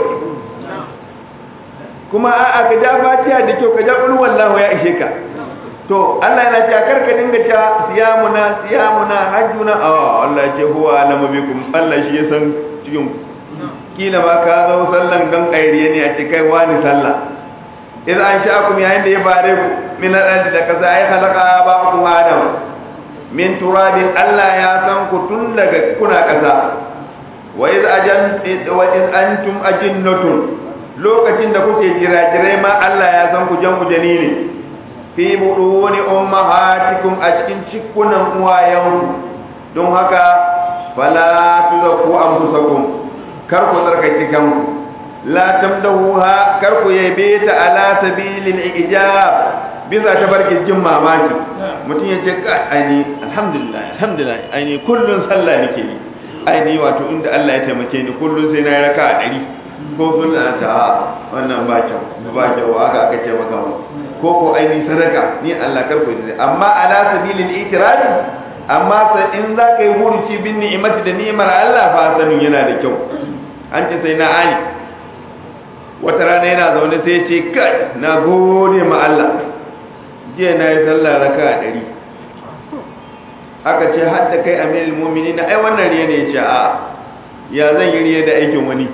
kuma a'a ka ja fatiha da kyau ka ja qul wallahu ya ishe ka to Allah yana cewa karka dinga cewa siyamuna siyamuna hajjuna a Allah ya ce huwa alamu bikum Allah shi ya san cikin kila ma ka zo sallan gan kairiye ne a ce kai wani sallah idan an sha'akum yayin da ya bare ku min al da kaza ya khalaqa ba'akum adam min turabin Allah ya san ku tun daga kuna kasa wa iz ajan wa iz antum ajinnatun lokacin da kuke jira-jirai ma Allah ya san ku jan ku janini fi buduni ummahatikum a cikin cikunan uwayenku don haka fala tuzakku anfusakum kar ku tsarkake kanku la tamdahuha kar ku yabe ta ala sabilil ijab bisa ta barkin jin mamaki mutum ya ce ka aini alhamdulillah alhamdulillah aini kullun sallah nake yi aini wato inda Allah ya taimake ni kullun sai na yi raka a ɗari ko sun da ta wannan ba kyau ba kyau haka aka ce maka ba ko ko aini sadaka ni Allah kar ku yi amma ala sabilil itiraf amma sa in za ka yi huruci bin ni'imati da ni'imar Allah fa sanin yana da kyau an ce sai na ali wata rana yana zaune sai ce kai na gode ma Allah jiya na yi sallah raka a ɗari aka ce hadda kai amirul mu'minin ai wannan riya ne ya ce a ya zan yi riya da aikin wani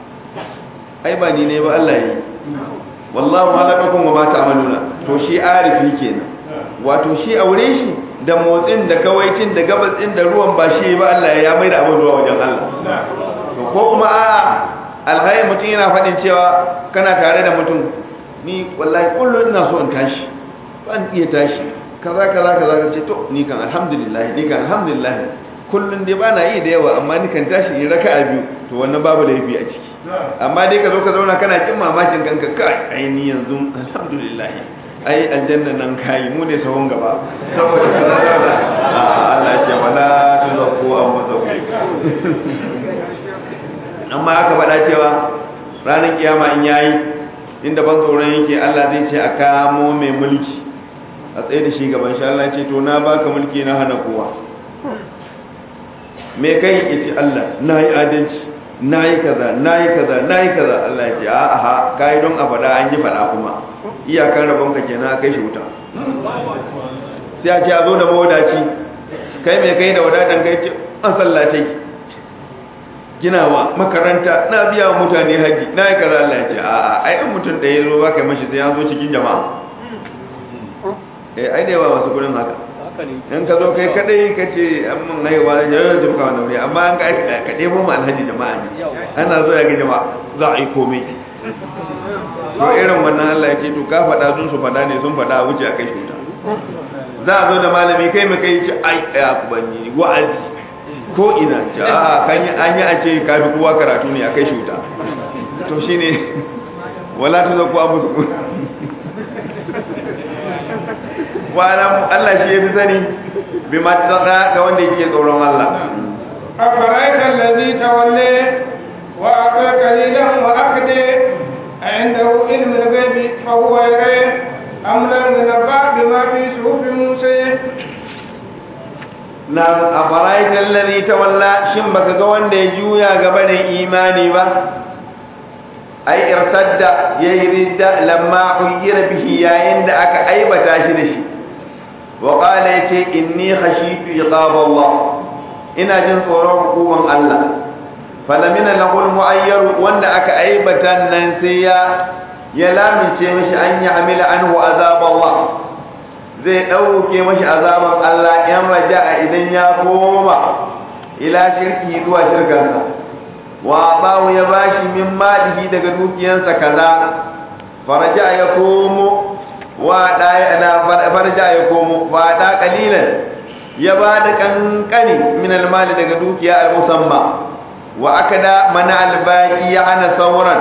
ai ba ni ne ba Allah yi wallahu halakakum wa ma ta'maluna to shi arifi kenan wato shi aure shi da motsin da kawaicin da gabas din da ruwan ba shi ba Allah ya mai da abin ruwa wajen Allah to ko kuma a alhayi mutum yana faɗin cewa kana tare da mutum ni wallahi kullum ina so in tashi ban iya tashi kaza kaza kaza ka ce to ni kan alhamdulillah ni kan alhamdulillah kullum dai ba na yi da yawa amma ni kan tashi in raka'a biyu to wannan babu laifi a ciki amma dai ka zo ka zauna kana kin mamakin kanka kai ai ni yanzu alhamdulillah ai aljanna nan kai mu ne sahun gaba saboda ka zauna Allah ya ce wala tuzakku anfusakum amma aka faɗa cewa ranar kiyama in yayi inda ban tsoron yake Allah zai ce a kamo mai mulki a tsaye da shi gaban shi Allah ya ce to na baka mulki na hana kowa me kai ya ce Allah na yi adalci na yi kaza na yi kaza na yi kaza Allah ya ce a aha ka yi don a faɗa an yi faɗa kuma iyakar rabon ka kenan a kai shi wuta sai a ce a zo da mawadaci kai mai kai da wadatan kai ce an sallatai ginawa makaranta na biya wa mutane haji na yi kaza Allah ya ce a a ai in mutum da ya zo ba kai mashi sai ya zo cikin jama'a eh ai da yawa masu gudun haka in ka zo kai kadai ka ce an mun haihuwa da yau jimka wani wuri amma an ka ka ɗebo mu alhaji jama'a ne ana zo ya ga jama'a za a yi komai to irin wannan Allah ya ce to ka faɗa sun su faɗa ne sun faɗa a wuce a kai shuta za a zo da malami kai mai kai ce ai ya ku banni wa'azi ko ina ce a kan yi an yi a ce ka fi kowa karatu ne a kai shuta to shine wala ta zo kuwa musu wa'alam Allah shi ya fi sani bi matsada ga wanda yake tsoron Allah أفرأيت الذي تولى وأعطى قليلا وأكدى عنده علم الغيب فهو يرى أم لم ينبأ بما في صحف موسى na afaraita allazi tawalla shin baka ga wanda ya juya gaba da imani ba ai irtadda yayi ridda lamma uyira bihi yayin da aka aibata shi da shi wa qala yace inni khashitu iqab Allah ina jin tsoron hukuman Allah falamina lahul mu'ayyaru wanda aka aibata nan sai ya ya lamince mishi an ya amila anhu azab Allah zai dauke mishi azaban Allah yan raja'a idan ya koma ila shirki zuwa shirkansa wa bawu ya bashi min malihi daga dukiyansa kaza faraja ya komo wa da na faraja ya komo wa da kalilan ya ba da kankani min almali daga dukiya al-musamma wa akada mana albaki ya ana sauran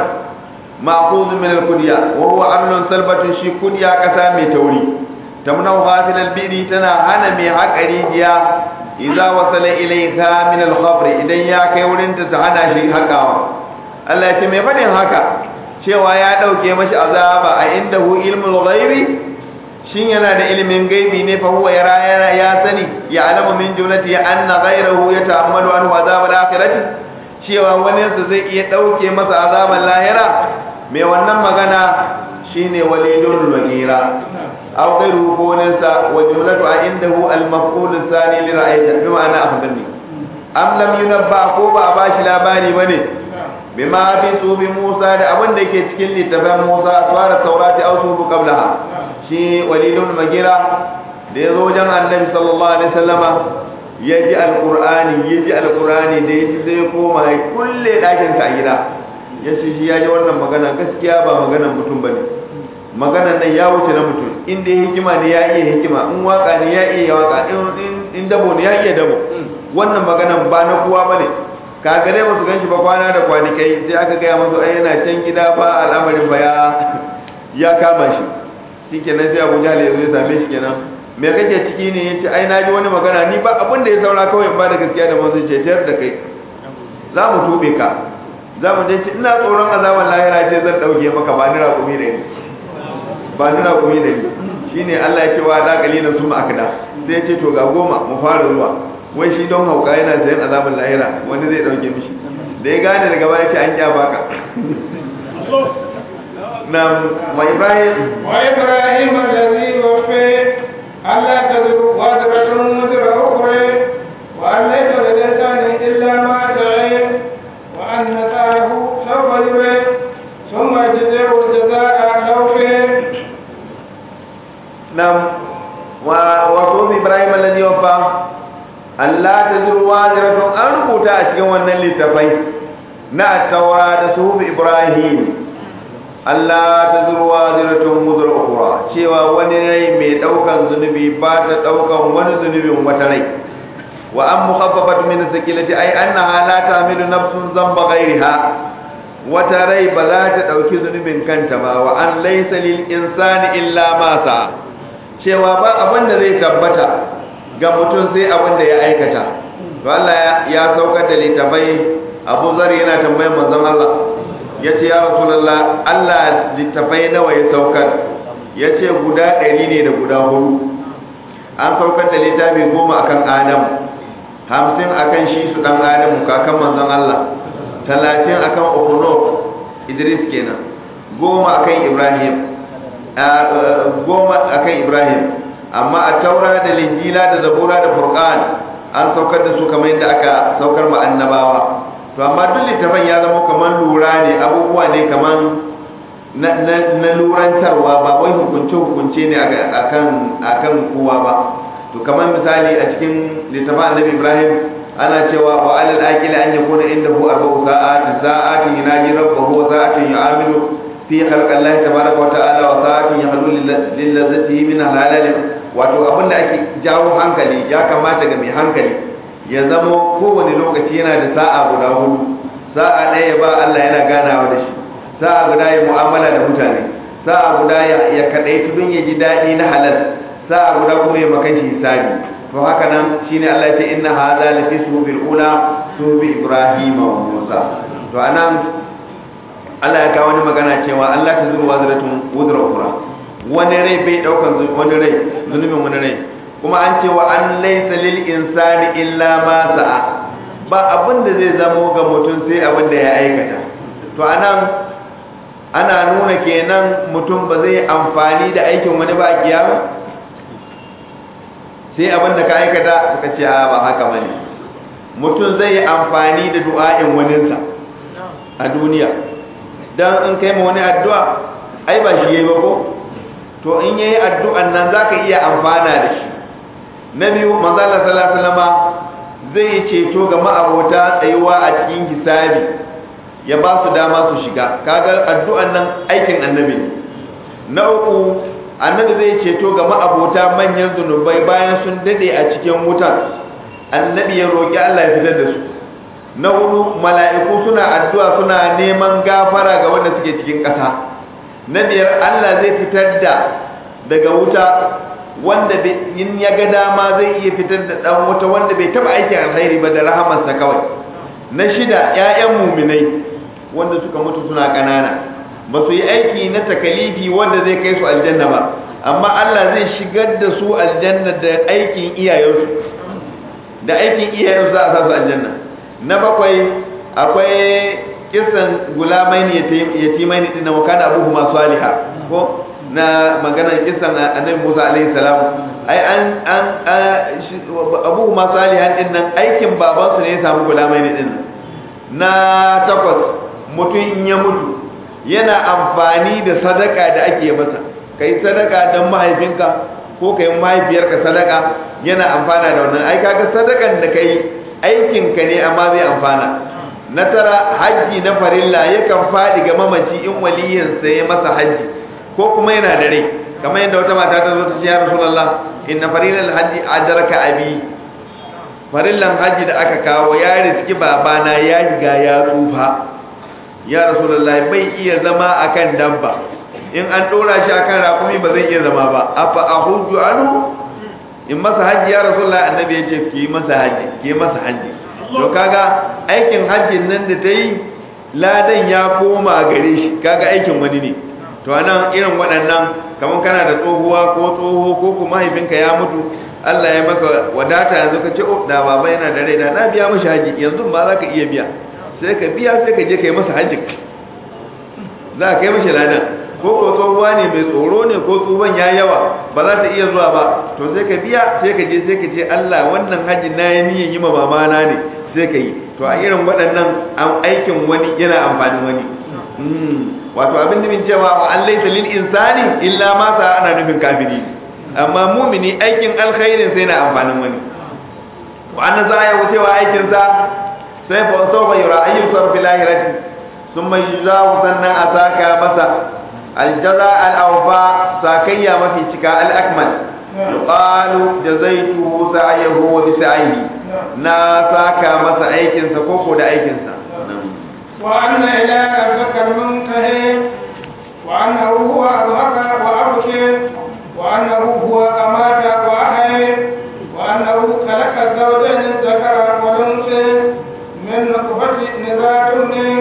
ma'khudh min al-kudya wa huwa amlun salbatun shi kudya kasa mai tauri tamnau ghafil al-biri tana hana mai haƙari jiya idza wasala ilayka min al-khabr idan ya kai wurin ta hana shi hakawa Allah ya ce mai fadin haka cewa ya dauke mashi azaba a indahu ilmul ghaibi shin yana da ilimin gaibi ne fa huwa yara yana ya sani ya alamu min jumlati anna ghayrahu yata'ammalu anhu azab al-akhirati cewa wani su zai iya dauke masa azaban lahira mai wannan magana shine walidul wagira aw ghayruhu ko wani sa wa jumlatu indahu al-maf'ul thani li ra'ayta bi ma'ana akhbarni am lam yunabba ko ba bashi labari bane bima fi subi Musa da abin da yake cikin littafin Musa aswara taurati aw subu qablaha shi walidun magira da ya zo wajen annabi sallallahu alaihi wasallama ya ji alqur'ani ya ji alqur'ani da ya ji sai ya koma ya kulle dakin sa a gida ya ce shi ya ji wannan magana gaskiya ba maganan mutum bane maganan nan ya wuce na mutum in dai hikima ne ya iya hikima in waka ne ya iya waka in dabo ne ya iya dabo wannan maganan ba na kowa bane kagare ba su ganshi ba kwana da kwanikai sai aka gaya masu ai yana can gida ba al'amarin ba ya ya kama shi shikenan sai Abu Jahl ya zo ya same shi kenan me kake ciki ne yace ai na ji wani magana ni ba abin da ya saura kawai in ba da gaskiya da manzo ce tayar da kai za mu tube ka za mu je ina tsoron azaban lahira ce zan dauke maka ba ni raƙumi da ni ba ni raƙumi da ni shine Allah ya ce wa da kalilan su ma akada sai ya ce to ga goma mu fara zuwa wai shi don hauka yana sayan azaban lahira wani zai dauke mishi da ya gane daga baya ce an kya baka نعم وإبراهيم وإبراهيم الذي وفي ألا تذر وازرة وزر أخرى وأن ليس للإنسان إلا ما سعي وأن سعيه سوف يري ثم يجزيه الجزاء الأوفي نعم وصوم إبراهيم الذي وفى ألا تزر وازرة أن rubuta a cikin wannan littafai na taura da suhuf Ibrahim Allah ta zurwa ziratun muzur ukura cewa wani rai mai daukan zunubi ba ta daukan wani zunubin wata rai wa an mukhaffafat min sakilati ay annaha la ta'milu nafsun dhanba ghayriha wata rai ba za ta dauki zunubin kanta ba wa an laysa lil insani illa ma sa cewa ba abin da zai tabbata ga mutum sai abin da ya aikata to Allah ya saukar da litafai Abu Zar yana tambayar manzon Allah ya ce ya rasulallah Allah littafai nawa ya saukar ya ce guda ɗari ne da guda hudu an saukar da littafi goma akan adam hamsin akan shi su ɗan adamu kakan manzon Allah talatin akan ukuno idris kenan goma akan ibrahim goma akan ibrahim amma a taura da linjila da zabura da furqan an saukar da su kamar yadda aka saukar ma annabawa to amma duk littafin ya zama kamar lura ne abubuwa ne kamar na lurantarwa ba wai hukunce-hukunce ne akan kowa ba to kamar misali a cikin littafin annabi ibrahim ana cewa wa alal aqili an yakuna indahu arba'u sa'atin sa'atin yunaji rabbahu wa sa'atin yu'amilu fi khalqi Allah tabaraka wa ta'ala wa sa'atin yahlu lil ladzati min halal wato abinda ake jawo hankali ya kamata ga mai hankali ya zama kowane lokaci yana da sa'a guda hudu sa'a ɗaya ba Allah yana ganawa da shi sa'a guda ya mu'amala da mutane sa'a guda ya kaɗai tudun ya ji daɗi na halal sa'a guda kuma ya makan shi hisabi to haka nan shine Allah ya ce inna hadha la fi subil ula subi ibrahim wa musa to anan Allah ya kawo wani magana cewa Allah ta zuru wazratun wuzra ukhra wani rai bai daukan wani rai zunubin wani rai kuma an ce wa an laysa lil insani illa ma sa'a ba abin da zai zamo ga mutum sai abin da ya aikata to anan ana nuna kenan mutum ba zai amfani da aikin wani ba a kiyama sai abin da ka aikata suka ce a ba haka bane mutum zai yi amfani da du'a'in waninsa a duniya dan in kai ma wani addu'a ai ba shi yayi ba ko to in yayi addu'an nan zaka iya amfana da shi na biyu manzo Allah sallallahu alaihi wasallam zai ceto ga ma'abota tsayuwa a cikin hisabi ya ba su dama su shiga kaga addu'an nan aikin annabi ne na uku annabi zai ceto ga ma'abota manyan zunubai bayan sun dade a cikin wutan annabi ya roki Allah ya fitar da su na hudu mala'iku suna addu'a suna neman gafara ga wanda suke cikin ƙasa na biyar Allah zai fitar da daga wuta wanda in ya ga dama zai iya fitar da dan wuta wanda bai taba aikin alkhairi ba da rahamarsa kawai na shida ƴaƴan muminai wanda suka mutu suna ƙanana ba su yi aiki na takalifi wanda zai kai su aljanna ba amma Allah zai shigar da su aljanna da aikin iyayensu da aikin iyayensu za a sa su aljanna na bakwai akwai kisan gulamai ne yatimai ne din na wakana abuhu masu aliha ko na maganar kisan annabi Musa alaihi salam ai an an abuhu masu aliha din nan aikin babansu ne ya samu gulamai ne din na takwas mutum in ya mutu yana amfani da sadaka da ake masa kai sadaka don mahaifinka ko kai mahaifiyarka sadaka yana amfana da wannan ai kaga sadakan da kai aikinka ne amma zai amfana na tara hajji na farilla yakan faɗi ga mamaci in waliyinsa ya masa hajji ko kuma yana da rai kamar yadda wata mata ta zo ta ce ya rasulullah inna farilal hajji adraka abi farillan hajji da aka kawo ya riski babana ya riga ya tsufa ya rasulullah bai iya zama akan dabba in an dora shi akan rakumi ba zai iya zama ba afa ahujju anhu in masa hajji ya rasulullah annabi ya ce ki masa hajji ki masa hajji to kaga aikin hajjin nan da ta yi ladan ya koma gare shi kaga aikin wani ne to anan irin waɗannan kamar kana da tsohuwa ko tsoho ko kuma mahaifinka ya mutu Allah ya maka wadata yanzu ka ce oh da baba yana da rai da na biya mishi haji yanzu ba za ka iya biya sai ka biya sai ka je ka yi masa haji za ka kai mishi ladan ko ko tsohuwa ne mai tsoro ne ko tsohon ya yawa ba za ta iya zuwa ba to sai ka biya sai ka je sai ka ce Allah wannan haji na yi niyyar yi ma mamana ne sai ka yi to a irin waɗannan aikin wani yana amfanin wani wato abin da min cewa wa an laisa lil insani illa ma sa ana nufin kafiri amma mumini aikin alkhairin sai na amfanin wani wa an za ya wucewa aikin sa sai fa sawfa yura ayyul sarfi lahirati thumma yuzawu sannan asaka masa aljaza al-awfa sakayya mafi cika al-akmal yuqalu jazaytuhu sa'yahu wa bi sa'ihi na saka masa aikin sa koko da aikin sa وأن إلى ربك المنتهي وأنه هو أضحك وأبكي وأنه هو أمات وأحيي وأنه خلق الزوجين الذكر والأنثى من نطفة نزاع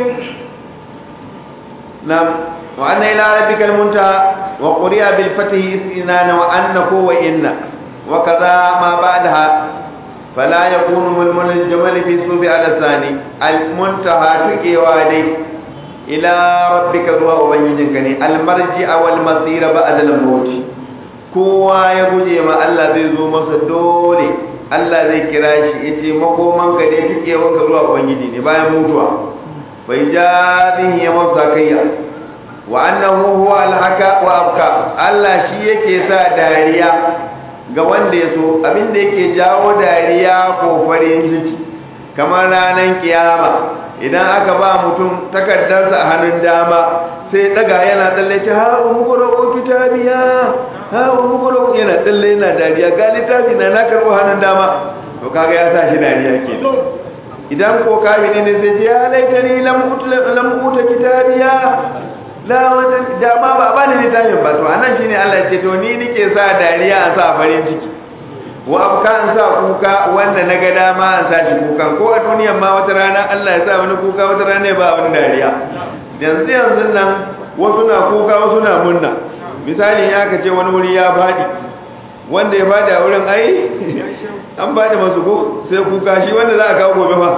نعم وأن إلى ربك المنتهى وقرئ بالفتح استئنان وأنه وإن وكذا ما بعدها فلا يكون ململ الجمل في صوب على الثاني المنتهى تكيوا دي إلى ربك ذو وبنجنك المرجع والمصير بعد الموت kowa ya guje ma Allah zai zo masa dole Allah zai kira shi ya ce makoman ka dai kike wanka zuwa ubangiji ne bayan mutuwa bai ja bihi ya masa kayya wa annahu huwa alhaka wa abka Allah shi yake sa dariya ga wanda ya so abinda yake jawo dariya ko farin ciki kamar ranar kiyama idan aka ba mutum takardarsa a hannun dama sai daga yana tsalle ce ha umukuro ko kitabiya ha umukuro yana tsalle yana dariya ga littafi na na karɓo hannun dama to kaga ya sa shi dariya ke idan ko kafiri ne sai ce ya laitani lam uta kitabiya la wata dama ba ba ni littafin ba to anan shine Allah ya ce to ni nike sa dariya a sa farin ciki wa abka an sa kuka wanda na ga dama an sa shi kuka ko a duniyan ma wata rana Allah ya sa wani kuka wata rana ba wani dariya yanzu yanzu nan wasu na kuka wasu na munna misali ya ka ce wani wuri ya faɗi wanda ya bada a wurin ai an bada masu ko sai kuka shi wanda za a kawo gobe fa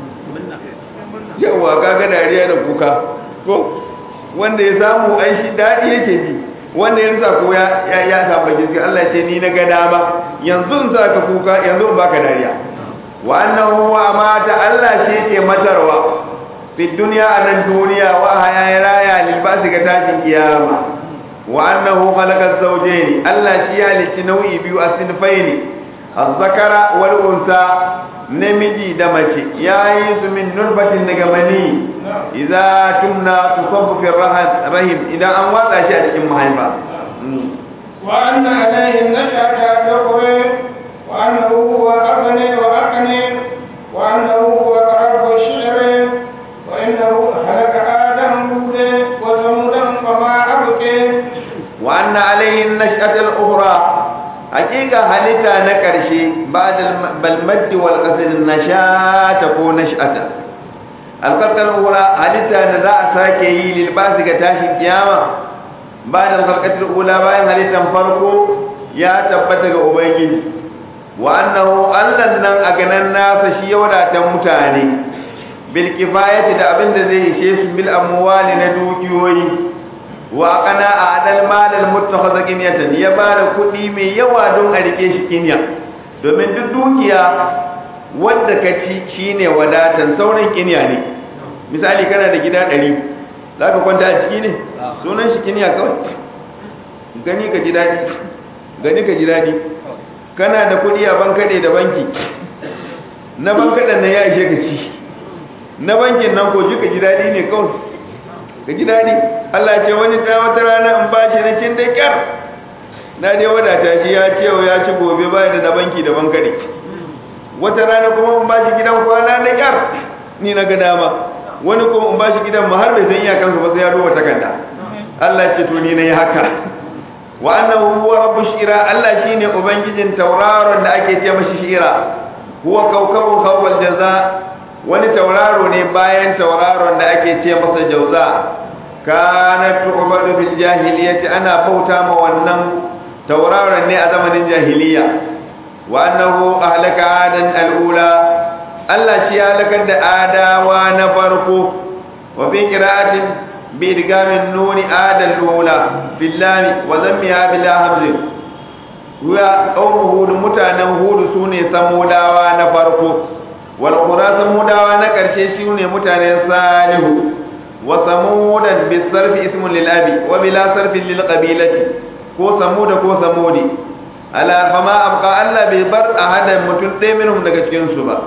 yawa kaga dariya da kuka ko wanda ya samu ai shi daɗi yake ji wanda ya rasa ko ya ya samu gaske Allah ce ni na ga dama yanzu in sa ka kuka yanzu in baka dariya wa annahu wa mata Allah shi ke matarwa fi duniya a nan duniya wa haya ya raya libasi ga tashin kiyama wa annahu khalaqa zawjayn Allah shi ya halicci nau'i biyu a sinfaini az-zakara wal unsa namiji da mace yayi su min nurbatin daga mani idza tumna tusabbu fi rahim idan an watsa shi a cikin mahaifa wa anna alayhi nashata dawri wa annahu huwa aghni wa aqni wa annahu huwa rabbu shi'ri wa innahu halaka adam bude wa samudan fama abqi wa anna alayhi nashata al-ukhra hakika halitta na ƙarshe ba da balmaddi wal ƙasir nashata ko nashata alƙarƙar ula halitta da za a sake yi lilbasi ga tashin kiyama ba da alƙarƙar ula bayan halittan farko ya tabbata ga ubangiji wa annahu allan nan a ganan nasa shi ya wadatan mutane bil kifayati da abin da zai ishe su bil amwali na dukiyoyi wa kana a adal malal muttakhadha qinyatan ya bada kudi mai yawa don a rike shi kinya domin duk dukiya wanda ka ci shine wadatan sauran kinya ne misali kana da gida 100 zaka kwanta a ciki ne sunan shi kinya kawai gani ka ji dadi gani ka ji dadi kana da kudi a bankade da banki na bankadan nan ya ishe ka ci na bankin nan ko ji ka ji dadi ne kawai ka ji daɗi Allah ce wani ta wata rana in ba shi na cin da kyar na dai wadata shi ya ce ya ci gobe ba da na banki da bankare wata rana kuma in ba shi gidan kwana na kyar ni na ga dama wani kuma in ba shi gidan ma har bai san iyakansa ba sai ya duba takarda Allah ce to ni na yi haka wa annahu huwa rabbu shira Allah shine ubangijin tauraron da ake ce mashi shira huwa kawkabu khawwal jaza wani tauraro ne bayan tauraron da ake ce masa jauza kanat tu'badu fil jahiliyyati ana bauta ma wannan tauraron ne a zamanin jahiliya wa annahu ahlaka adan alula Allah shi ya halakar da adawa na farko wa bi qira'atin bi idgamin nuni adal ula billahi wa zammiha bila hamzin wa qawmu hud mutanen hud sune samudawa na farko wal qura samudawa na karshe shine mutanen salihu wa samudan bis sarfi ismun lil abi wa bila sarfin lil qabilati ko samuda ko samudi ala fama abqa Allah bai bar ahadan mutum ɗaya minhum daga cikin su ba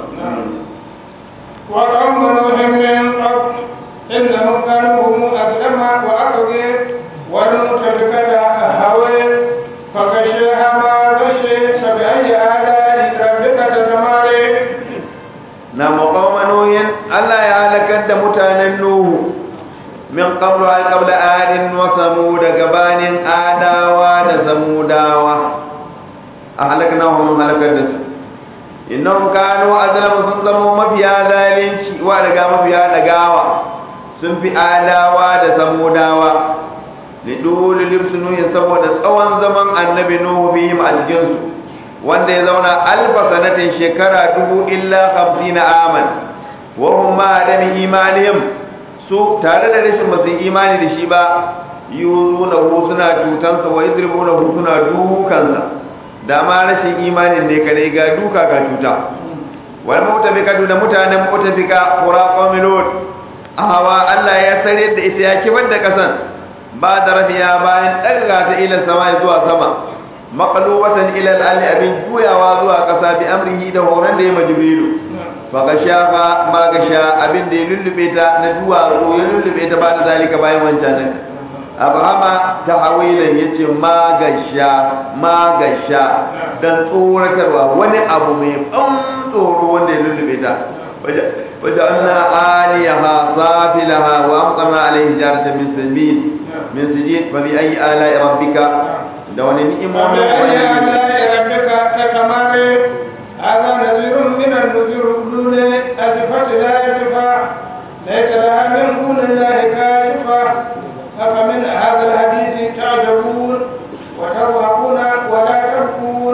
wa qawmu nuhin min qabl innahum kanu hum aslama wa aqdi wa nutabikada hawa fa kashaha ma gashi sabai ala rabbika tatamare na muqawma nuhin Allah ya halakar da mutanen nuhu min qablu ay qabla adin wa samud gabanin adawa da samudawa ahlaknahum halakar da su innahum kanu azlamu sun zama mafiya zalunci wa daga mafiya dagawa sun fi adawa da samudawa lidul libsunu ya saboda tsawon zaman annabi nuhu bihim a cikin su wanda ya zauna alfa sanatin shekara dubu illa 50 aman wa hum ma adami imanihim su tare da rashin basu imani da shi ba yuzunahu suna cutansa wa yadribunahu suna dukansa da ma rashin imanin ne kare ga duka ga cuta wal mutabika da mutanen mutabika qura qamilun ahawa Allah ya sare da ita ya kibar da kasan ba da rafiya bayan daga ta ila sama zuwa sama maqlubatan ila al abin juyawa zuwa kasa bi amrihi da horon da ya majibilu fa gasha fa ma gasha abin da ya lullube ta na duwa ya lullube ta ba da zalika bayan wancan abrahama ta hawilan ya ce magasha magasha don tsoratarwa wani abu mai ban tsoro wanda ya lullube ta wajen ana aliyaha safilaha wa amtsana alaihi jarata min sabil min sijid fa bi ayi ala rabbika da wani ni'imomin وبأي آلاء ربك تتمارى هذا نذير من النذر الأولى أزفت لا يزفى ليس لها من دون الله كاشفة أفمن هذا الحديث تعجبون وتضحكون ولا تبكون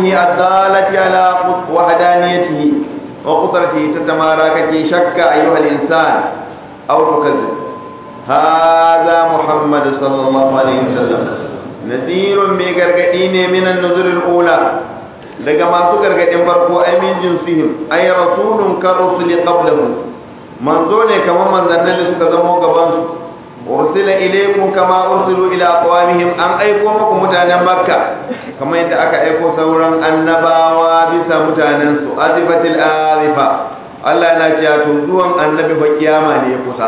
كونه الدالة على وحدانيته وقدرته تتمارى كي شك أيها الإنسان أو تكذب هذا محمد صلى الله عليه وسلم نذير بغرغدين من النذر الأولى daga masu gargadin farko ai min jinsihim ay rasulun ka rusuli qablahu manzo ne kamar manzannin da suka zamo gaban su ursila ilaykum kama ursilu ila aqwamihim an aiko muku mutanen makka kamar yadda aka aiko sauran annabawa bisa mutanen su azifatil azifa Allah yana cewa to zuwan annabi fa kiyama ne ya kusa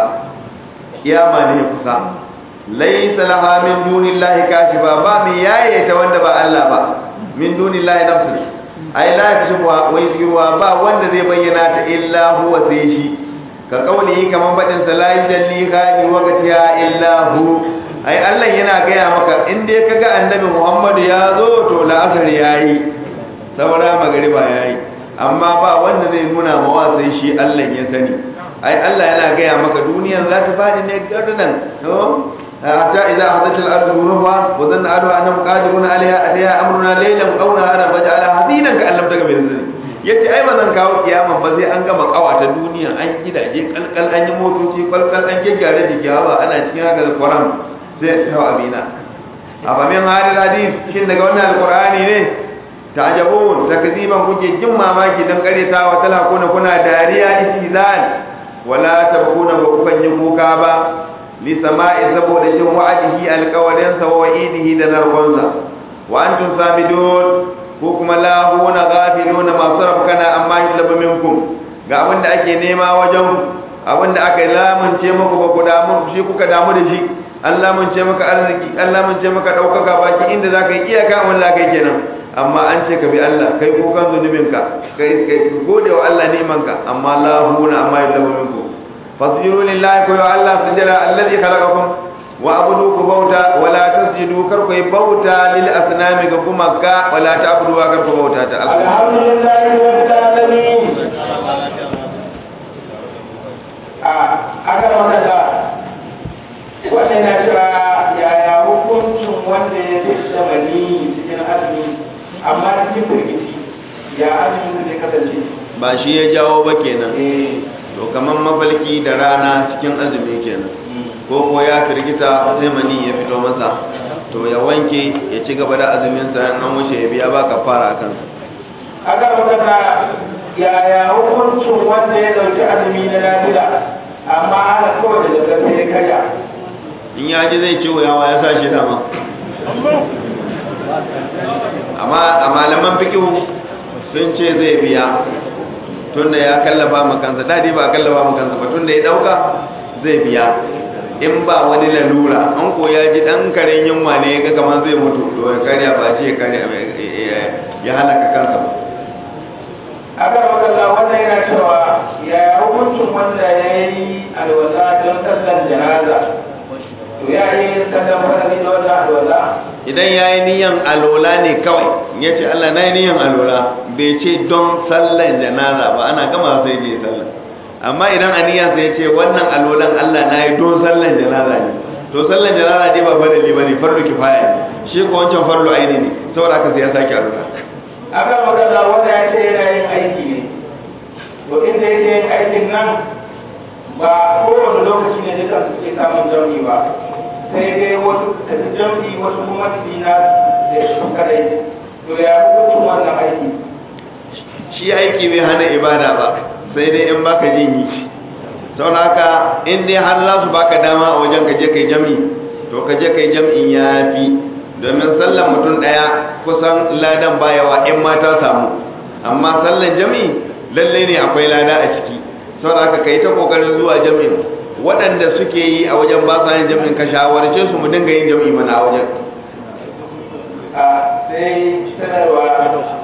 kiyama ne ya kusa laysa laha min dunillahi kashifa ba mai yaye ta wanda ba Allah ba min dunillahi nafsi ai la yakashifu wa yusiruha ba wanda zai bayyana ta illa huwa sai shi ka kauli kaman badin sa la yajalli khani waqtiha illa hu ai Allah yana gaya maka in dai kaga annabi Muhammad ya zo to la'asar yayi saura magariba yayi amma ba wanda zai nuna mawa sai shi Allah ya sani ai Allah yana gaya maka duniyar za ta fadi ne gardan to حتى إذا أخذت الأرض ذنوبها وظن أهلها أنهم قادرون عليها أتيها أمرنا ليلا أو نهارا فجعلها حزينا كأن لم تكن بذنب yace ai ba zan kawo kiyama ba sai an gama kawata duniya an gidaje kalkal an yi motoci kalkal an gyaggyara jiki ba ana cikin haka alquran sai ta amina a ba min hadis hadis shin daga wannan alqurani ne ta'jabun takziban kuke jin mamaki dan karetawa tala kuna kuna dariya istizan wala tabkuna ba kukan yi kuka ba lisama'i saboda jin wa'adihi alƙawarinsa wa wa'idihi da narkonsa wa antum samidun ko kuma lahuna ghafiluna masu rafkana amma yulabu minkum ga abin da ake nema wajen abin da aka lamunce muku ba ku damu shi kuka damu da shi an lamunce maka arziki an lamunce maka ɗaukaka baki inda za ka yi iyaka wani za ka yi kenan amma an ce ka bi Allah kai kukan zunubinka kai gode wa Allah nemanka amma lahuna amma yulabu minkum fasjudu lillahi ko ya Allah sujada alladhi khalaqakum wa abudu ku bauta wala tasjudu kar ku bauta lil asnami ga kuma ka wala ta'budu wa kar ku bauta ta Allah alhamdulillahi rabbil alamin a aka magana wannan na cewa yaya hukuncin wanda ya fi mani cikin azumi amma cikin firgici ya azumin zai kasance ba shi ya jawo ba kenan eh to kaman mafalki da rana cikin azumi kenan ko ko ya firgita sai mani ya fito masa to ya wanke ya ci gaba da azumin sa an wuce ya biya ba kafara akan sa aka magana yaya hukuncin wanda ya dauki azumi na nafila amma ana kawai da daga sai ya karya in ya ji zai ciwo yawa ya sa shi dama amma a malaman fikihu sun ce zai biya tunda ya kallafa ma kansa dadi ba kallafa ma kansa ba tunda ya dauka zai biya in ba wani lalura an ko ya ji dan karen yunwa ne ga kamar zai mutu to ya karya ba ce ya karya ya halaka kansa ba aka magana wannan yana cewa yaya hukuncin wanda ya yi alwala don sallar janaza to ya yi sallar farari da wannan alwala idan ya yi niyan alola ne kawai ya ce Allah na yi niyan alola bai ce don sallan janaza ba ana gama sai je sallan amma idan a niyan sai ce wannan alolan Allah na yi don sallan janaza ne to sallan janaza dai ba farali ba ne farlu kifaya ne shi ko wancan farlu aini ne saboda haka sai ya sake alola aka magana wanda ya ce yana yin aiki ne to inda yake yin aikin nan ba kowane lokaci ne duka suke samun jami ba sai dai wasu tafi jami wasu kuma su na da su kadai to ya hukuncin wannan aiki shi aiki bai hana ibada ba sai dai in baka jin yi saboda haka in dai har za su baka dama a wajen ka je kai jami to ka je kai jam'in ya fi domin sallan mutum ɗaya kusan ladan bayawa in ma ta samu amma sallan jami lalle ne akwai lada a ciki saboda haka kai ta kokarin zuwa jami'in waɗanda suke yi a wajen ba sa yin jami'in ka shawarce su mu dinga yin jami'i mana a wajen a sai sanarwa